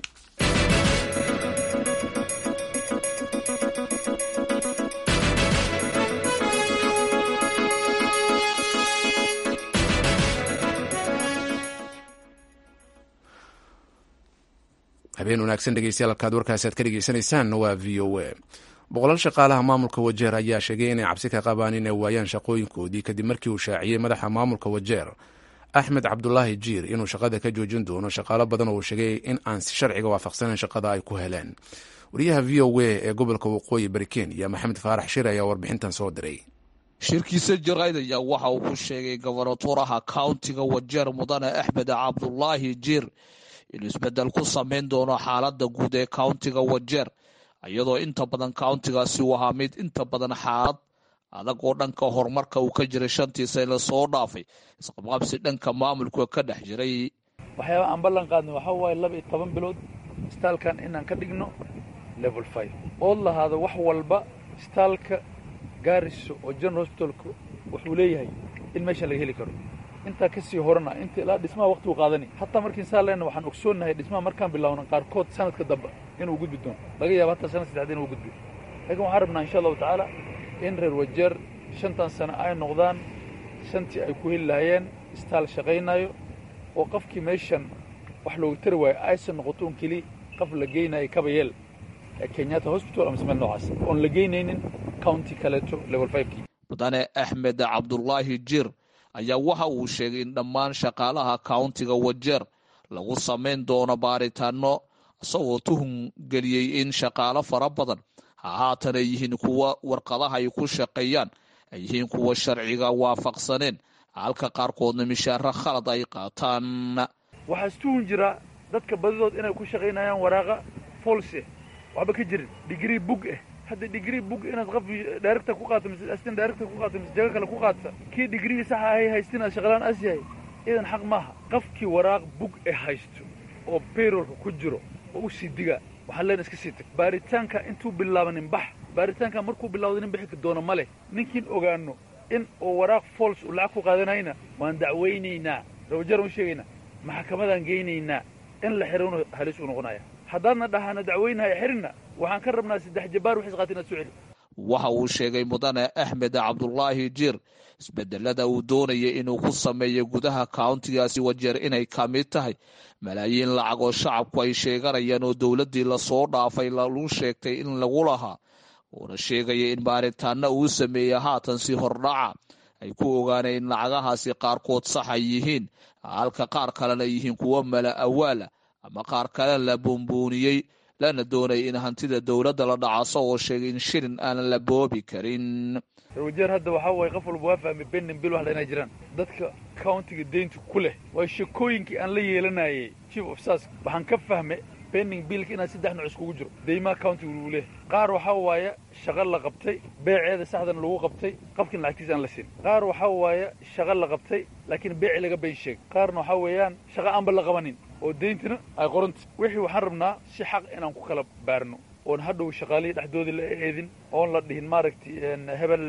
habeen wanaagsan dhegeystayaal halkaad warkaasi aad ka dhegeysanaysaan waa v o a boqolaal shaqaalaha maamulka wajeer ayaa sheegay inay cabsi ka qabaan inay waayaan shaqooyinkoodii kadib markii uu shaaciyey madaxa maamulka wajeer axmed cabdulaahi jiir inuu shaqada ka joojin doono shaqaalo badan oo uu sheegay in aan si sharciga waafaqsanayn shaqada ay ku heleen wariyaha v o a ee gobolka waqooyi bari kenya maxamed faarax shir ayaa warbixintan soo diray shirkiisa jarayd ayaa waxa uu ku sheegay gobonatoraha countiga wajeer mudane axmed cabdulaahi jiir inuu isbedel ku samayn doono xaaladda guud ee countiga wajeer iyadoo inta badan countigaasi uu ahaa mid inta badan xaalad adag oo dhanka horumarka uu ka jiray shantii sane lasoo dhaafay isqabqabsi dhanka maamulka ka dhex jiray waxyaaba aan ballan qaadna waxaa waaye laba iyo toban bilood istaalkan inaan ka dhigno level five ood lahaado wax walba istaalka gaariso oo general hospitalka wuxuu leeyahay in meeshan laga heli karo intaa ka sii horena inta ilaa dhismaha waqtigu qaadani hataa markiin saa leenna waxaan ogsoonnahay dhismaha markaan bilaawna qaarkood sanadka dambe inuu gudbi doono laga yaaba hataa sanad saddexda inuu gudbi laakiin waxaan rabnaa insha allahu tacaala in reer wajeer shantan sano ay noqdaan shantii ay ku heli lahaayeen istaal shaqaynayo oo qofkii meeshan wax looga tari waayo aysan noqoto un keli qof la geynayo kabayeel kenyatta hospital ama meel noocaas oon la geynaynin county kaleeto level fivekii mudane axmed cabdulaahi jir ayaa waxa uu sheegay in dhammaan shaqaalaha countiga wajeer lagu samayn doono baaritaano isagoo tuhun geliyey in shaqaalo fara badan ha haatan ay yihiin kuwa warqadaha ay ku shaqeeyaan ay yihiin kuwa sharciga waafaqsaneen halka qaarkoodna mishaaro khalad ay qaataan waxaa istuhun jira dadka badidood inay ku shaqaynayaan waraaqa folse waxba ka jirin digrii bug ah hadda digrii bug inaad qof director ku qaato mise assistant director ku qaato mise jago kale ku qaadsa kii digrii saxa ahay haystin aad shaqalaan as yahay idan xaq maaha qofkii waraaq bug e haysto oo bayrolka ku jiro oo u sii digaa waxaan leen iska sii tag baaritaanka intuu bilaabanin bax baaritaanka markuu bilawda nin bixi doono ma leh ninkiin ogaano in oo waraaq fols uu lacag ku qaadanayna waan dacwaynaynaa rawajar u sheegaynaa maxkamadaan geynaynaa in la xirano halis uu noqonaya haddaadna dhahana dacweynahaya xirinna waxaan ka rabnaa saddex jabaar wixis qaati inaad soo celi waxa uu sheegay mudane axmed cabdulaahi jiir isbedelada uu doonayay inuu ku sameeyo gudaha countigaasi wajeer inay ka mid tahay malaayiin lacag oo shacabku ay sheeganayaan oo dowladdii lasoo dhaafay lagu sheegtay in lagu lahaa uuna sheegaya in baaritaana uu sameeyey haatan si hordhaca ay ku ogaaneen in lacagahaasi qaarkood sax ay yihiin halka qaar kalena yihiin kuwo mala awaala ama qaar kale la buunbuuniyey lana doonaya in hantida dowladda la dhacaso oo sheegay in shilin aanan la boobi karin rawajeer hadda waxaa waaye qof walba waa fahmay benin bil wax inay jiraan dadka countiga deynta ku leh waa shakooyinkii aan la yeelanayay chief of sas waxaan ka fahmay bening biilka inaad saddex nooc iskugu jiro deymaha countiga lagu leehay qaar waxaa waaye shaqo la qabtay beeceeda saxdan lagu qabtay qofkin lacagtiisa aan la siin qaar waxaa waaye shaqo la qabtay laakiin beeci laga been sheegay qaarna waxaa weeyaan shaqo aanba la qabanin oo deyntina ay qoranta wixii waxaan rabnaa si xaq inaan ku kala baarno oon hadhow shaqaalihii dhexdoodii la eedin oon la dhihin maaragtay hebel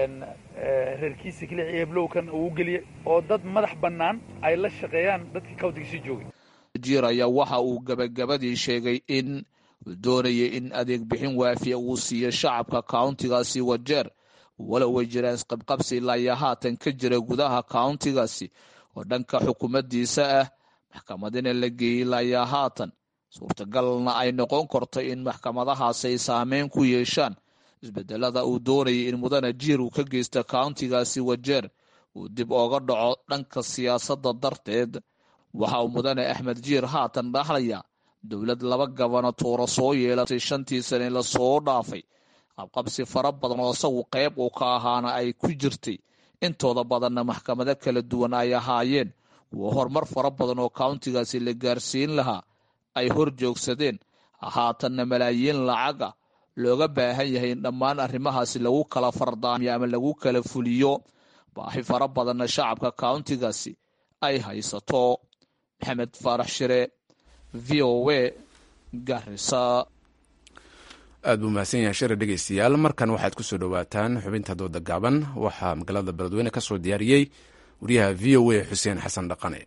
reerkiisa keliya iyo heblowkan uu geliya oo dad madax bannaan ay la shaqeeyaan dadkii countiga sii joogay jiir ayaa waxa uu gabagabadii sheegay in uu doonayay in adeeg bixin waafiya uu siiyo shacabka countigaasi wajeer walow way jiraan isqabqabsi ilaa iyo haatan ka jira gudaha countigaasi oo dhanka xukuumaddiisa ah maxkamadina la geeyey ilaa iyo haatan suurtagalna ay noqon karto in maxkamadahaasi ay saameyn ku yeeshaan isbedelada uu doonayay in mudane jiir uu ka geysta kauntigaasi wajeer uu dib ooga dhaco dhanka siyaasadda darteed waxa uu mudane axmed jiir haatan dhahlaya dowlad laba gabanaatoora soo yeelatay shantii sane lasoo dhaafay qabqabsi fara badan oo isagu qayb uu ka ahaana ay ku jirtay intooda badanna maxkamado kala duwan ay ahaayeen kuwa horumar fara badan oo kauntigaasi la gaarsiin lahaa ay hor joogsadeen haatanna malaayiin lacaga looga baahan yahay in dhammaan arrimahaasi lagu kala fardaamiyo ama lagu kala fuliyo baahi fara badanna shacabka kauntigaasi ay haysato maxamed faarax shire v o a garisa aad buu mahadsan yahay shire dhegeystayaal markan waxaad ku soo dhowaataan xubinta dooda gaaban waxaa magaalada beledweyne ka soo diyaariyey wariyaha v o a xuseen xasan dhaqane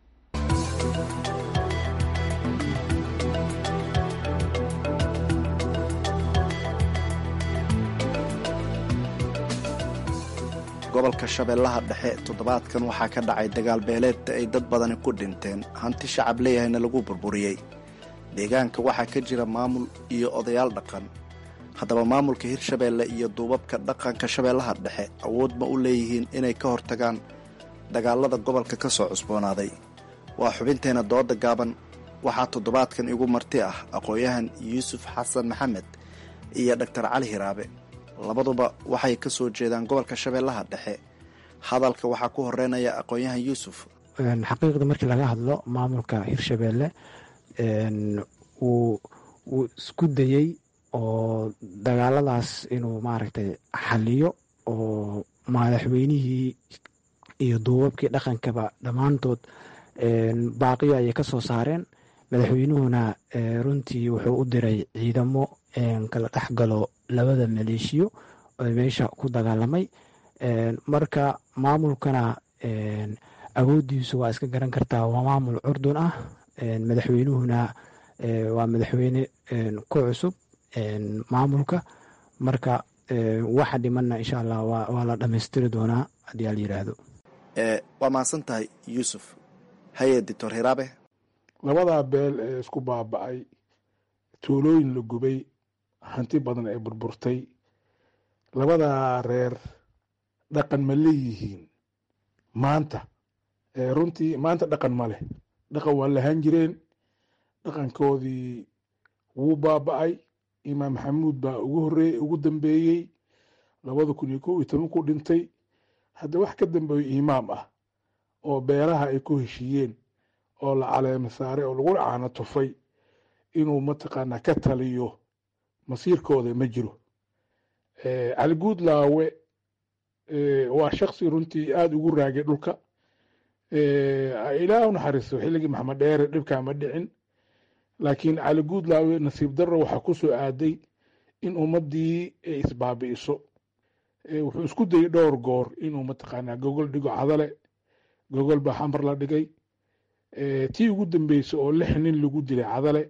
gobolka shabeellaha dhexe toddobaadkan waxaa ka dhacay dagaal beeleedta ay dad badani ku dhinteen hanti shacab leeyahayna lagu burburiyey deegaanka waxaa ka jira maamul iyo odayaal dhaqan haddaba maamulka hirshabeelle iyo duubabka dhaqanka shabeellaha dhexe awood ma u leeyihiin inay ka hortagaan dagaalada gobolka ka soo cusboonaaday waa xubinteenna dooda gaaban waxaa toddobaadkan igu marti ah aqoon-yahan yuusuf xasan maxamed iyo dhaktar cali hiraabe labaduba waxay ka soo jeedaan gobolka shabeellaha dhexe hadalka waxaa ku horeynaya aqoon-yahan yuusuf xaqiiqda markii laga hadlo maamulka hirshabeelle wuu wuu isku dayey oo dagaaladaas inuu maaragtay xaliyo oo madaxweynihii iyo duubabkii dhaqankaba dhammaantood baaqiyo ayay ka soo saareen madaxweynuhuna runtii wuxuu u diray ciidamo kala dhexgalo labada maleeshiyo oo meesha ku dagaalamay marka maamulkana awoodiisu waa iska garan kartaa waa maamul curdun ah madaxweynuhuna waa madaxweyne ku cusub maamulka marka waxa dhimanna insha allah waa la dhammaystiri doonaa haddii ala yidhaahdo waa mahadsan tahay yuusuf haye doctor hiraabe labadaa beel ee isku baaba'ay tuulooyin la gubay hanti badan ee burburtay labadaa reer dhaqan ma leeyihiin maanta runtii maanta dhaqan ma leh dhaqan waa lahaan jireen dhaqankoodii wuu baaba'ay imaam maxamuud baa ugu horreeyey ugu dambeeyey labada kun iyo kow iyo toban ku dhintay hadda wax ka dambeeyo imaam ah oo beelaha ay ku heshiiyeen oo la caleema saaray oo lagu caano tufay inuu mataqaanaa ka taliyo masiirkooda ma jiro cali guudlaawe waa shaksi runtii aada ugu raagay dhulka ilaah u naxariisto xilligii maxamed dheere dhibkaa ma dhicin laakiin cali guudlaawe nasiib darro waxaa ku soo aaday in ummaddii ay isbaabi'iso wuxuu isku dayay dhowr goor inuu mataqaanaa gogol dhigo cadale gogol baa xamar la dhigay tii ugu dambeysay oo lix nin lagu dilay cadale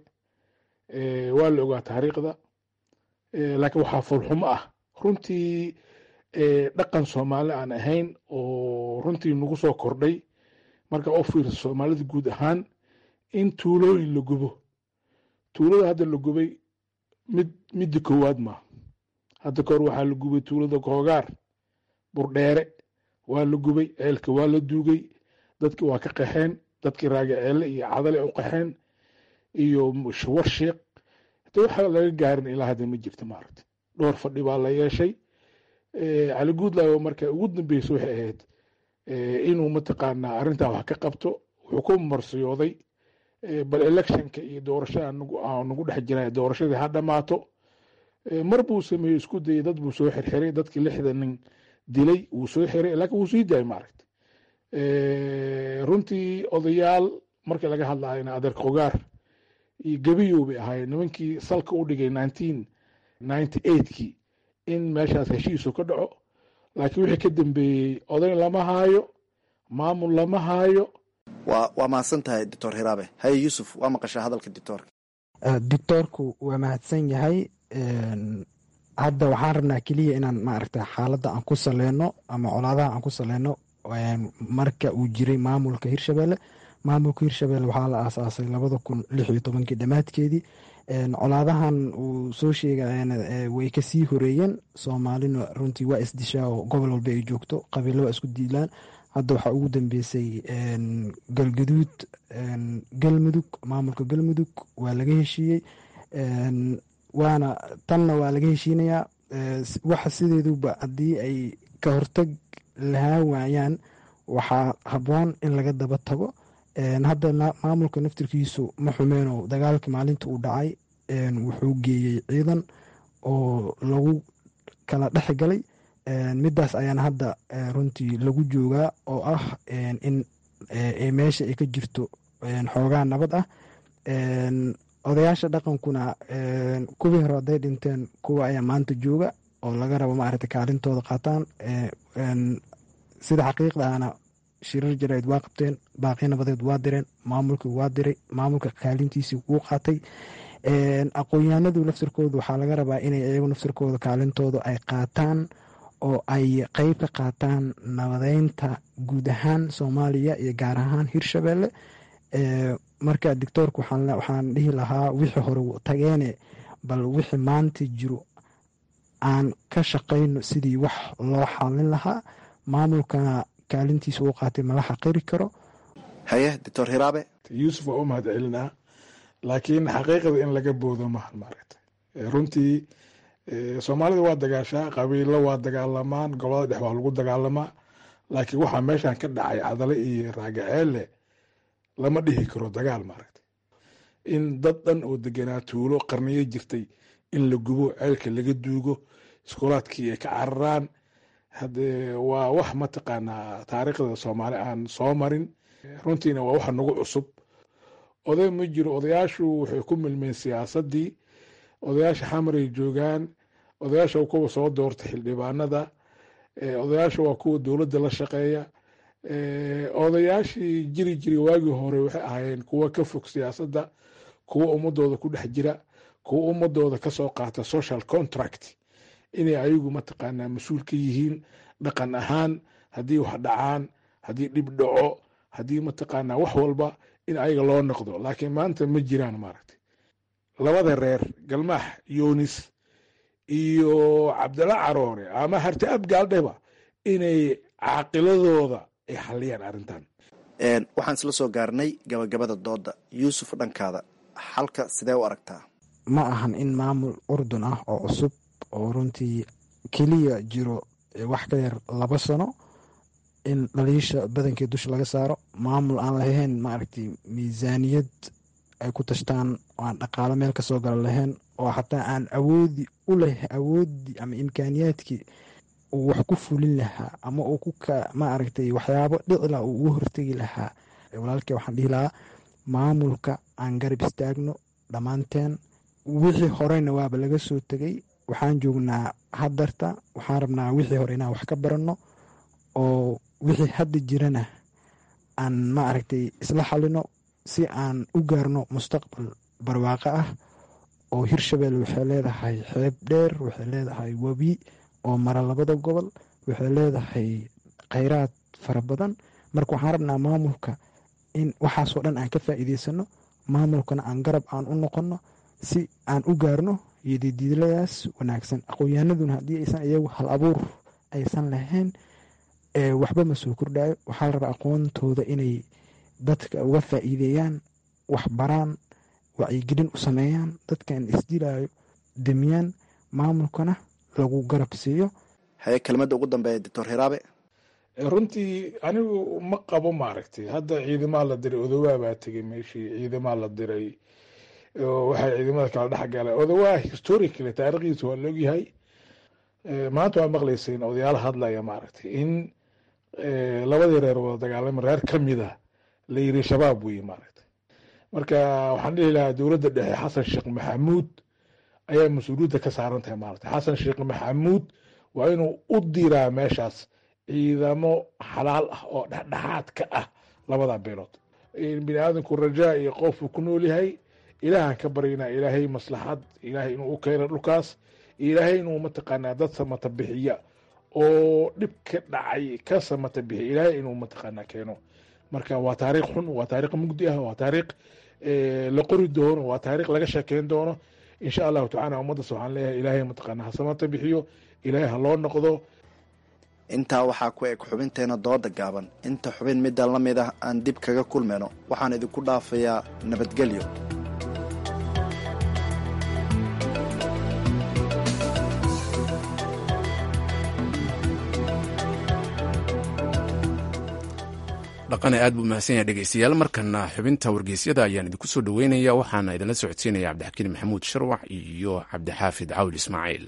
waa la ogaa taariikhda laakiin waxaa fulxumo ah runtii dhaqan soomaali aan ahayn oo runtii nagu soo kordhay marka u fiirsa soomaalida guud ahaan in tuulooyin la gubo tuulada hadda la gubay mid midda koowaad ma hadda kahor waxaa la gubay tuulada koogaar burdheere waa la gubay ceelka waa la duugay dadki waa ka qaxeen dadkii raage ceele iyo cadale u qaxeen iyo war sheekh hade waxa laga gaarin ilaa hadda ma jirta maaragta dhowr fadhi baa la yeeshay cali guudlaawo marka ugu dambeysa waxay ahayd inuu mataqaanaa arrintaa wax ka qabto wuxuu ku marsiyooday bal electionka iyo doorashada nagu dhex jira doorashadii ha dhammaato mar buu sameeyey isku dayay dad buu soo xirxiray dadkii lixda nin dilay wuu soo xiray laakiin wuu sii daayay maaragta runtii odayaal markii laga hadlayna adeer qogaar iyo gabiyow bay ahaayeen nimankii salka u dhigay nineteen ninety eightkii in meeshaas heshiisu ka dhaco laakiin wixii ka dambeeyey oday lama haayo maamul lama haayo waa waa mahadsan tahay doctor hiraabe haye yuusuf waa maqashaa hadalka doctoorka doctoorku waa mahadsan yahay hadda waxaan rabnaa keliya inaan maaragta xaaladda aan ku saleyno ama colaadaha aan ku saleyno marka uu jiray maamulka hirshabelle maamulka hirshabelle waxaa la aasaasay labada kun lix iyo tobankii dhammaadkeedii colaadahan uu soo sheegayana way kasii horeeyeen soomaalina runtii waa isdishaa oo gobol walba ay joogto qabiilo waa isku diilaan hadda waxaa ugu dambeysay galgaduud galmudug maamulka galmudug waa laga heshiiyey waana tanna waa laga heshiinayaa waxa sideeduba haddii ay ka hortag lahaa waayaan waxaa habboon in laga daba tago hadda maamulka naftirkiisu ma xumeeno dagaalkii maalinta uu dhacay wuxuu geeyey ciidan oo lagu kala dhex galay midaas ayaana hadda runtii lagu joogaa oo ah in meesha ay ka jirto xoogaa nabad ah odayaasha dhaqankuna kuwii hore hadday dhinteen kuwa ayaa maanta jooga oo laga rabo maaragta kaalintooda qaataan sida xaqiiqda ahna shirar jarayd waa qabteen baaqi nabadeed waa direen maamulkii waa diray maamulka kaalintiisii wuu qaatay aqoon-yahanadu naftirkooda waxaa laga rabaa inay iyagu naftirkooda kaalintooda ay qaataan oo ay qeyb ka qaataan nabadeynta guud ahaan soomaaliya iyo gaar ahaan hirshabelle marka doctoorka waxaan dhihi lahaa wixii hore tageene bal wixii maanta jiro aan ka shaqayno sidii wax loo xalin lahaa maamulkana kaalintiisa uu qaatay mala xaqiri karo haye doctor hiraabe yuusuf waa u mahad celinaa laakiin xaqiiqada in laga boodo mahan maaragta runtii soomaalida waa dagaashaa qabiilo waa dagaalamaan gobolada dhex waa lagu dagaalamaa laakiin waxaa meeshan ka dhacay cadale iyo raagaceelle lama dhihi karo dagaal maaragta in dad dhan oo deganaa tuulo qarniyo jirtay in la gubo ceelka laga duugo iskoolaadkii ay ka cararaan hade waa wax mataqaanaa taariikhda soomaali aan soo marin runtiina waa waxa nagu cusub oday ma jiro odayaashu waxay ku milmeen siyaasadii odayaasha xamaray joogaan odayaasha waa kuwa soo doorta xildhibaanada odayaasha waa kuwa dowladda la shaqeeya odayaashii jiri jiri waagii hore waxay ahaayeen kuwa ka fog siyaasadda kuwa ummadooda ku dhex jira kuwa ummadooda kasoo qaata social contract inay ayagu mataqaanaa mas-uul ka yihiin dhaqan ahaan haddii wax dhacaan haddii dhib dhaco haddii mataqaanaa wax walba in ayaga loo noqdo laakiin maanta ma jiraan maaragtay labada reer galmaax yunis iyo cabdalla caroore ama harti abgaaldheba inay caaqiladooda ay xaliyaan arrintan waxaan isla soo gaarnay gabagabada dooda yuusuf dhankaada xalka sidee u aragtaa ma ahan in maamul urdun ah oo cusub oo runtii keliya jiro wax ka yar laba sano in dhaliisha badankii dusha laga saaro maamul aan lahayn maaragtay miisaaniyad ay ku tashtaan oo aan dhaqaalo meel ka soo gala lahayn oo xataa aan awoodi u leh awoodii ama imkaaniyaadkii uu wax ku fulin lahaa ama uu ku ka maaragtay waxyaabo dhicila uu ugu hortegi lahaa walaalkii waxaan dhihi lahaa maamulka aan garab istaagno dhammaanteen wixii horeyna waaba laga soo tegay waxaan joognaa hadarta waxaan rabnaa wixii hore inaan wax ka baranno oo wixii hadda jirana aan maaragtay isla xalino si aan u gaarno mustaqbal barwaaqo ah oo hirshabelle waxay leedahay xeeb dheer waxay leedahay webi oo mara labada gobol waxay leedahay kheyraad fara badan marka waxaan rabnaa maamulka in waxaasoo dhan aan ka faa'iideysano maamulkana aan garab aan u noqonno si aan u gaarno iyo didiiladaas wanaagsan aqoon-yahanaduna haddii aysan iyagu hal abuur aysan lahayn waxba ma soo kordhayo waxaa la rabaa aqoontooda inay dadka uga faa'iideeyaan wax baraan wacyigelin u sameeyaan dadkan isdilayo demiyaan maamulkana lagu garab siiyo haye kelmadda ugu dambeeya doctor hiraabe runtii anigu ma qabo maaragtay hadda ciidamaa la diray odowaa baa tegay meeshii ciidamaa la diray waxay ciidamada kala dhex galeen odowaa historically taarikhdiisa waa laogyahay maanta waa maqlayseen odayaal hadlaya maaragtay in labadii reer wada dagaalama reer ka mida la yiri shabaab weye maaragtay marka waxaan dhihi lahaa dowladda dhexe xasan sheekh maxamuud ayaa mas-uuliyadda ka saaran tahay maaragtay xasan sheekh maxamuud waa inuu u diraa meeshaas ciidamo xalaal ah oo dhexdhexaad ka ah labada beelood bini aadamku rajaa iyo qoofuu ku nool yahay ilaahan ka baryana ilaahay maslaxad ilaahay inuu u keeno dhulkaas ilaahay inuu mataqaanaa dad samata bixiya oo dhib ka dhacay ka samata bixiya ilaahay inuu mataqaanaa keeno marka waa taariikh xun waa taariikh mugdi ah waa taariikh la qori doono waa taariikh laga sheekeyn doono insha allahu tacala ummaddaas waxaan leeyahay ilaahay mataqaana hasamata bixiyo ilaahay ha loo noqdo intaa waxaa ku eg xubinteena dooda gaaban inta xubin middan la mid ah aan dib kaga kulmayno waxaan idinku dhaafayaa nabadgelyo dhaqane aad buu mahadsan yahay dhegeystayaal markana xubinta wargeysyada ayaan idinku soo dhoweynaya waxaana idinla socodsiinaya cabdixakiin maxamuud sharwax iyo cabdixaafid cawil ismaaciil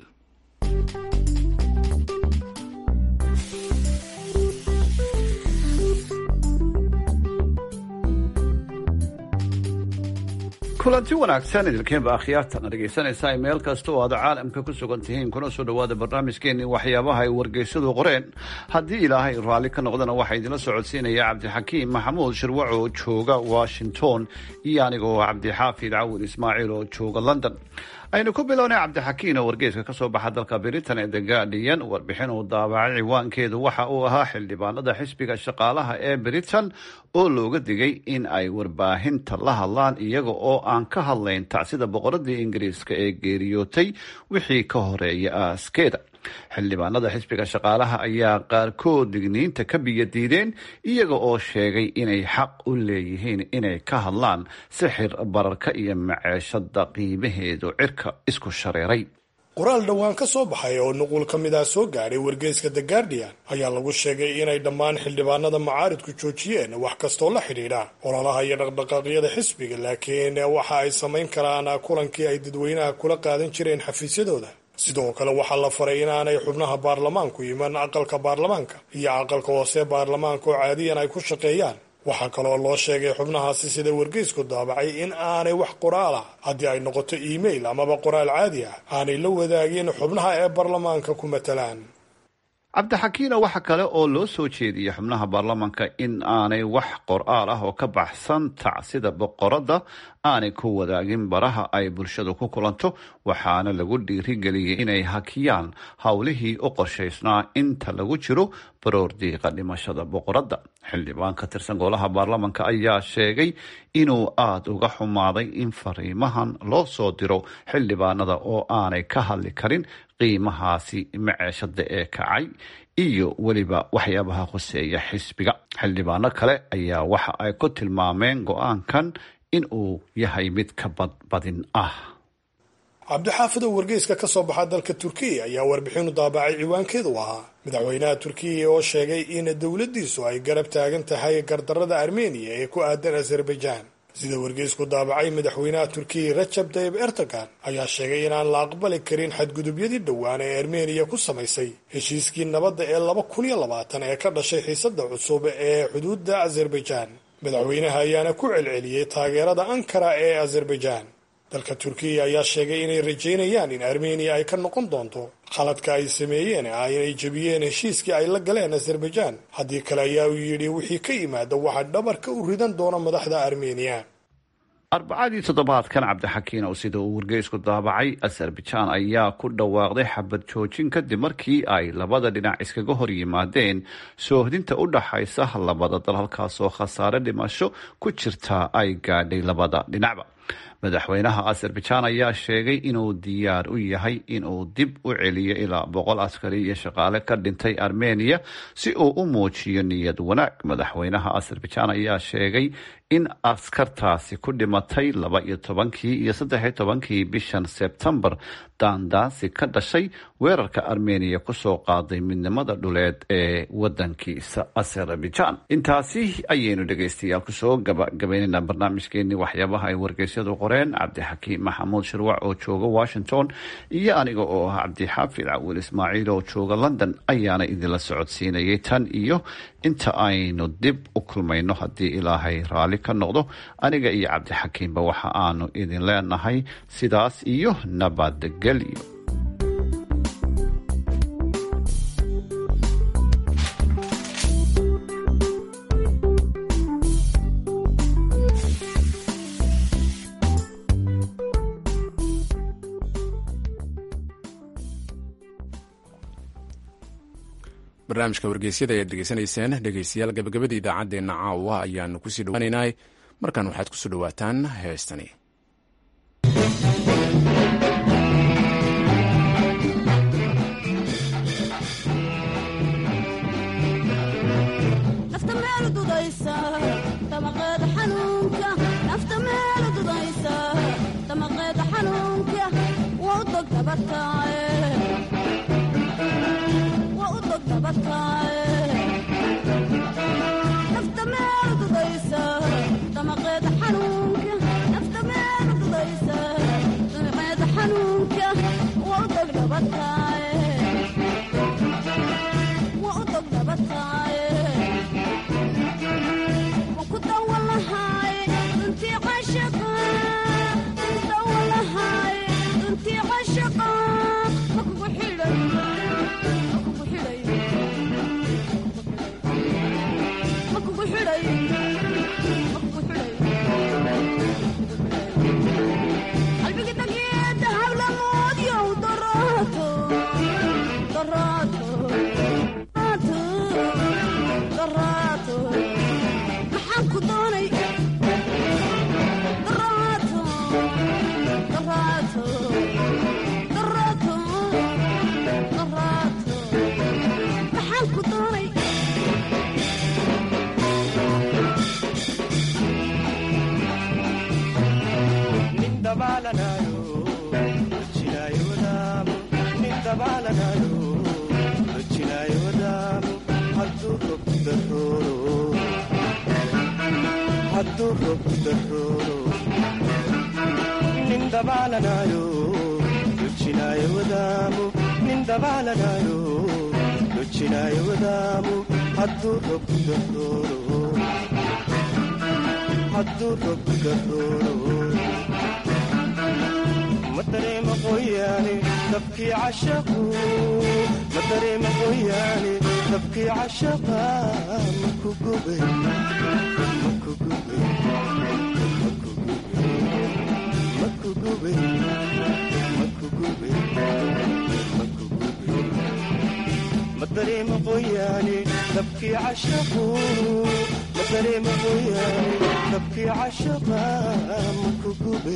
kulanti wanaagsan idinkiinba akhyaartana dhegaysanaysaa meel kasta oo aad caalamka ku sugan tihiin kuna soo dhowaada barnaamijkeenii waxyaabaha ay wargeysadu qoreen haddii ilaahay raalli ka noqdana waxaa idinla socodsiinaya cabdixakiim maxamuud shirwac oo jooga washington iyo anigoo cabdixaafid cawil ismaaciil oo jooga london aynu ku bilownay cabdixakiin oo wargeyska ka soo baxa dalka britain ee the guardian warbixin uu daabacay ciwaankeedu waxa uu ahaa xildhibaanada xisbiga shaqaalaha ee britain oo looga digay in ay warbaahinta la hadlaan iyaga oo aan ka hadlayn tacsida boqoradii ingiriiska ee geeriyootay wixii ka horeeya aaskeeda xildhibaanada xisbiga shaqaalaha ayaa qaarkood digniinta ka biyadiideen iyaga oo sheegay inay xaq u leeyihiin inay ka hadlaan sixir bararka iyo maceeshada qiimaheedu cirka isku shareeray qoraal dhowaan ka soo baxay oo nuqul ka mid ah soo gaadhay wargeyska the guardian ayaa lagu sheegay inay dhammaan xildhibaanada macaaridku joojiyeen wax kastoo la xidhiidha ololaha iyo dhaqdhaqaaqyada xisbiga laakiin waxa ay samayn karaan kulankii ay dadweynaha kula qaadan jireen xafiisyadooda sidoo kale waxaa la faray inaanay xubnaha baarlamaanku iman aqalka baarlamaanka iyo aqalka hoose baarlamaanka oo caadiyan ay ku shaqeeyaan waxaa kaloo loo sheegay xubnahaasi sida wargeysku daabacay in aanay wax qoraal ah haddii ay noqoto iimail amaba qoraal caadi ah aanay la wadaagin xubnaha ee baarlamaanka ku matalaan cabdixakiina waxa kale oo loo soo jeediyey xubnaha baarlamaanka in aanay wax qor-aal ah oo ka baxsan tacsida boqoradda aanay ku wadaagin baraha ay bulshadu ku kulanto waxaana lagu dhiirigeliyey inay hakiyaan howlihii u qorshaysnaa inta lagu jiro baroordiiqa dhimashada boqoradda xildhibaan ka tirsan golaha baarlamaanka ayaa sheegay inuu aada uga xumaaday in fariimahan loo soo diro xildhibaanada oo aanay ka hadli karin qiimahaasi maceeshada ee kacay iyo weliba waxyaabaha khuseeya xisbiga xildhibaano kale ayaa waxa ay ku tilmaameen go-aankan in uu yahay mid ka badbadin ah cabdixaafid oo wargeyska ka soo baxa dalka turkiya ayaa warbixinu daabacay ciwaankeedu ahaa madaxweynaha turkiya oo sheegay in dowladdiisu ay garab taagan tahay gardarada armeniya ee ku aadan azerbaijan sida wargeysku daabacay madaxweynaha turkiya rajab tayib erdogan ayaa sheegay inaan la aqbali karin xadgudubyadii dhowaan ee armeniya ku samaysay heshiiskii nabadda ee laba kun iyo labaatan ee ka dhashay xiisada cusub ee xuduudda azerbaijan madaxweynaha ayaana ku celceliyey taageerada ankara ee azerbaijan dalka turkiya ayaa sheegay inay rajaynayaan in armeniya ay ka noqon doonto khaladka ay sameeyeen ah inay jebiyeen heshiiskii ay la galeen azerbaijan haddii kale ayaa uu yidhi wixii ka yimaada waxaa dhabarka u ridan doona madaxda armeniya arbacadii toddobaadkan cabdixakiin oo sida uu wargeysku daabacay azerbaijan ayaa ku dhawaaqday xabad joojin kadib markii ay labada dhinac iskaga hor yimaadeen soohdinta u dhaxaysa labada dal halkaasoo khasaare dhimasho ku jirta ay gaadhay labada dhinacba madaxweynaha azerbaijan ayaa sheegay inuu diyaar u yahay inuu dib u celiyo ilaa boqol askari iyo shaqaale ka dhintay armeniya si uu u muujiyo niyad wanaag madaxweynaha azerbaijan ayaa sheegay in askartaasi ku dhimatay laba iyo tobankii iyo saddex iyo tobankii bishan sebtembar daandaansi ka dhashay weerarka armeniya kusoo qaaday midnimada dhuleed ee wadankiisa azerbaijan intaasi ayaynu dhegeystayaal kusoo gabagabeynayna barnaamijkeenii waxyaabaha ay wargeysyadu qoreen cabdixakiim maxamuud shirwac oo jooga washington iyo aniga oo ah cabdixaafid cawil ismaaciil oo jooga london ayaana idinla socodsiinayay tan iyo inta aynu dib u kulmayno haddii ilaahay raalli ka noqdo aniga iyo cabdixakiimba waxa aanu idin leenahay sidaas iyo nabadgelyo barnaamijka wargeysyada ayaad degeysanayseen dhegeystayaal gabagabada idaacaddeenna caawa ayaanu kusii dhawaaneynay markan waxaad kusoo dhowaataan heestani nafta meel dudaysa damaqeeda xanuunka nafta meel dudaysa damaqeeda xanuunka waa u dog dabataaye waa u dog dabataaye nafta meel dudaysa damaqeeda xanuunka nafta meel dudaysa damaqeeda xanuunka waa u dog dabataaye waa u dog dabataaye maxaan ku doonay daraato daraato daraato daraato maxaan ku doonay నిందబాలనాయో రుచినాయ వదాము నిందబాలనాయో రుచినాయ వదాము హద్దు రొప్పుగోరు హద్దు రొప్పుగోరు مدري مقوياني تبكي عشقه مدري مقوياني تبكي عشقها مكو قبي مكو قبي مكو قبي مكو قبي مكو قبي مدري مقوياني تبكي عشقه مدري مقوياني تبكي عشقها مكو قبي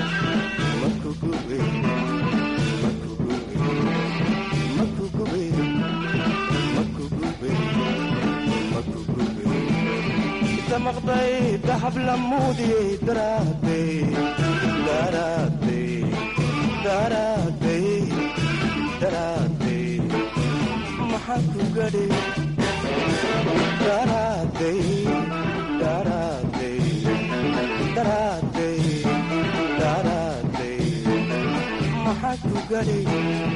مقضي ذهب لمودي دراتي دراتي دراتي دراتي محاكو قدي دراتي دراتي دراتي دراتي محاكو قدي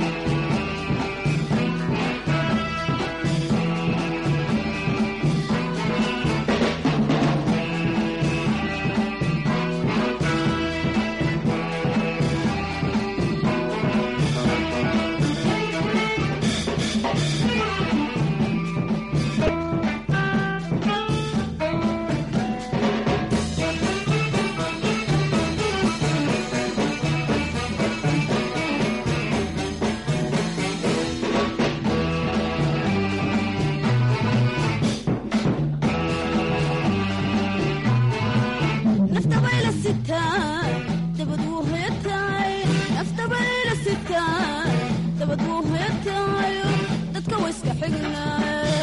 nafta bayla sitaa dabad wuu hoyataay nafta bayla sitaa dabad wuu hoyataayo dadka wa iska xignaaye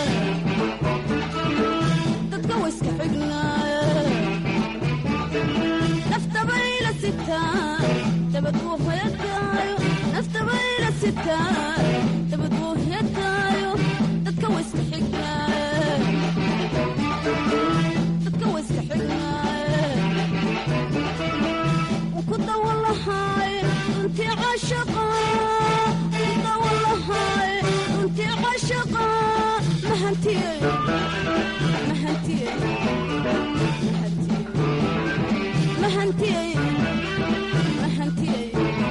dadka wa iska xignaaye nafta bayla sitaa dabad wuu hoyataayo nafta bayla sitaa dabad wuu hoyataayo dadka wa iska xignaaye dadka wa iska xignaaye runtii cashaqa kudawalahay runtii cashaqa mahantiyey mahantiyey mahantiyey mahantiyey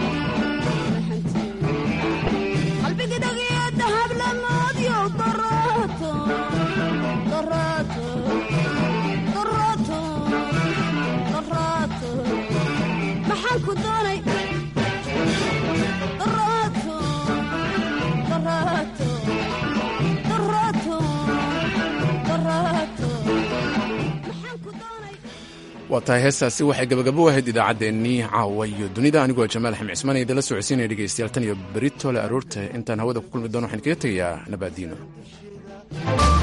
qalbigi dhagiyo dahab lamoodyo daraato daraato daraato daraato maxaan ku doonay daraato daraato daraato daraato waa tahay heestaasi waxay gabagabo ahayd idaacaddeenii caawa iyo dunida anigoo jamaal xamed cismaan idinla socodsiinaya dhegeystayaal tan iyo berito le aroorta intaan hawada ku kulmi doono waxaan kaga tegayaa nabaadiino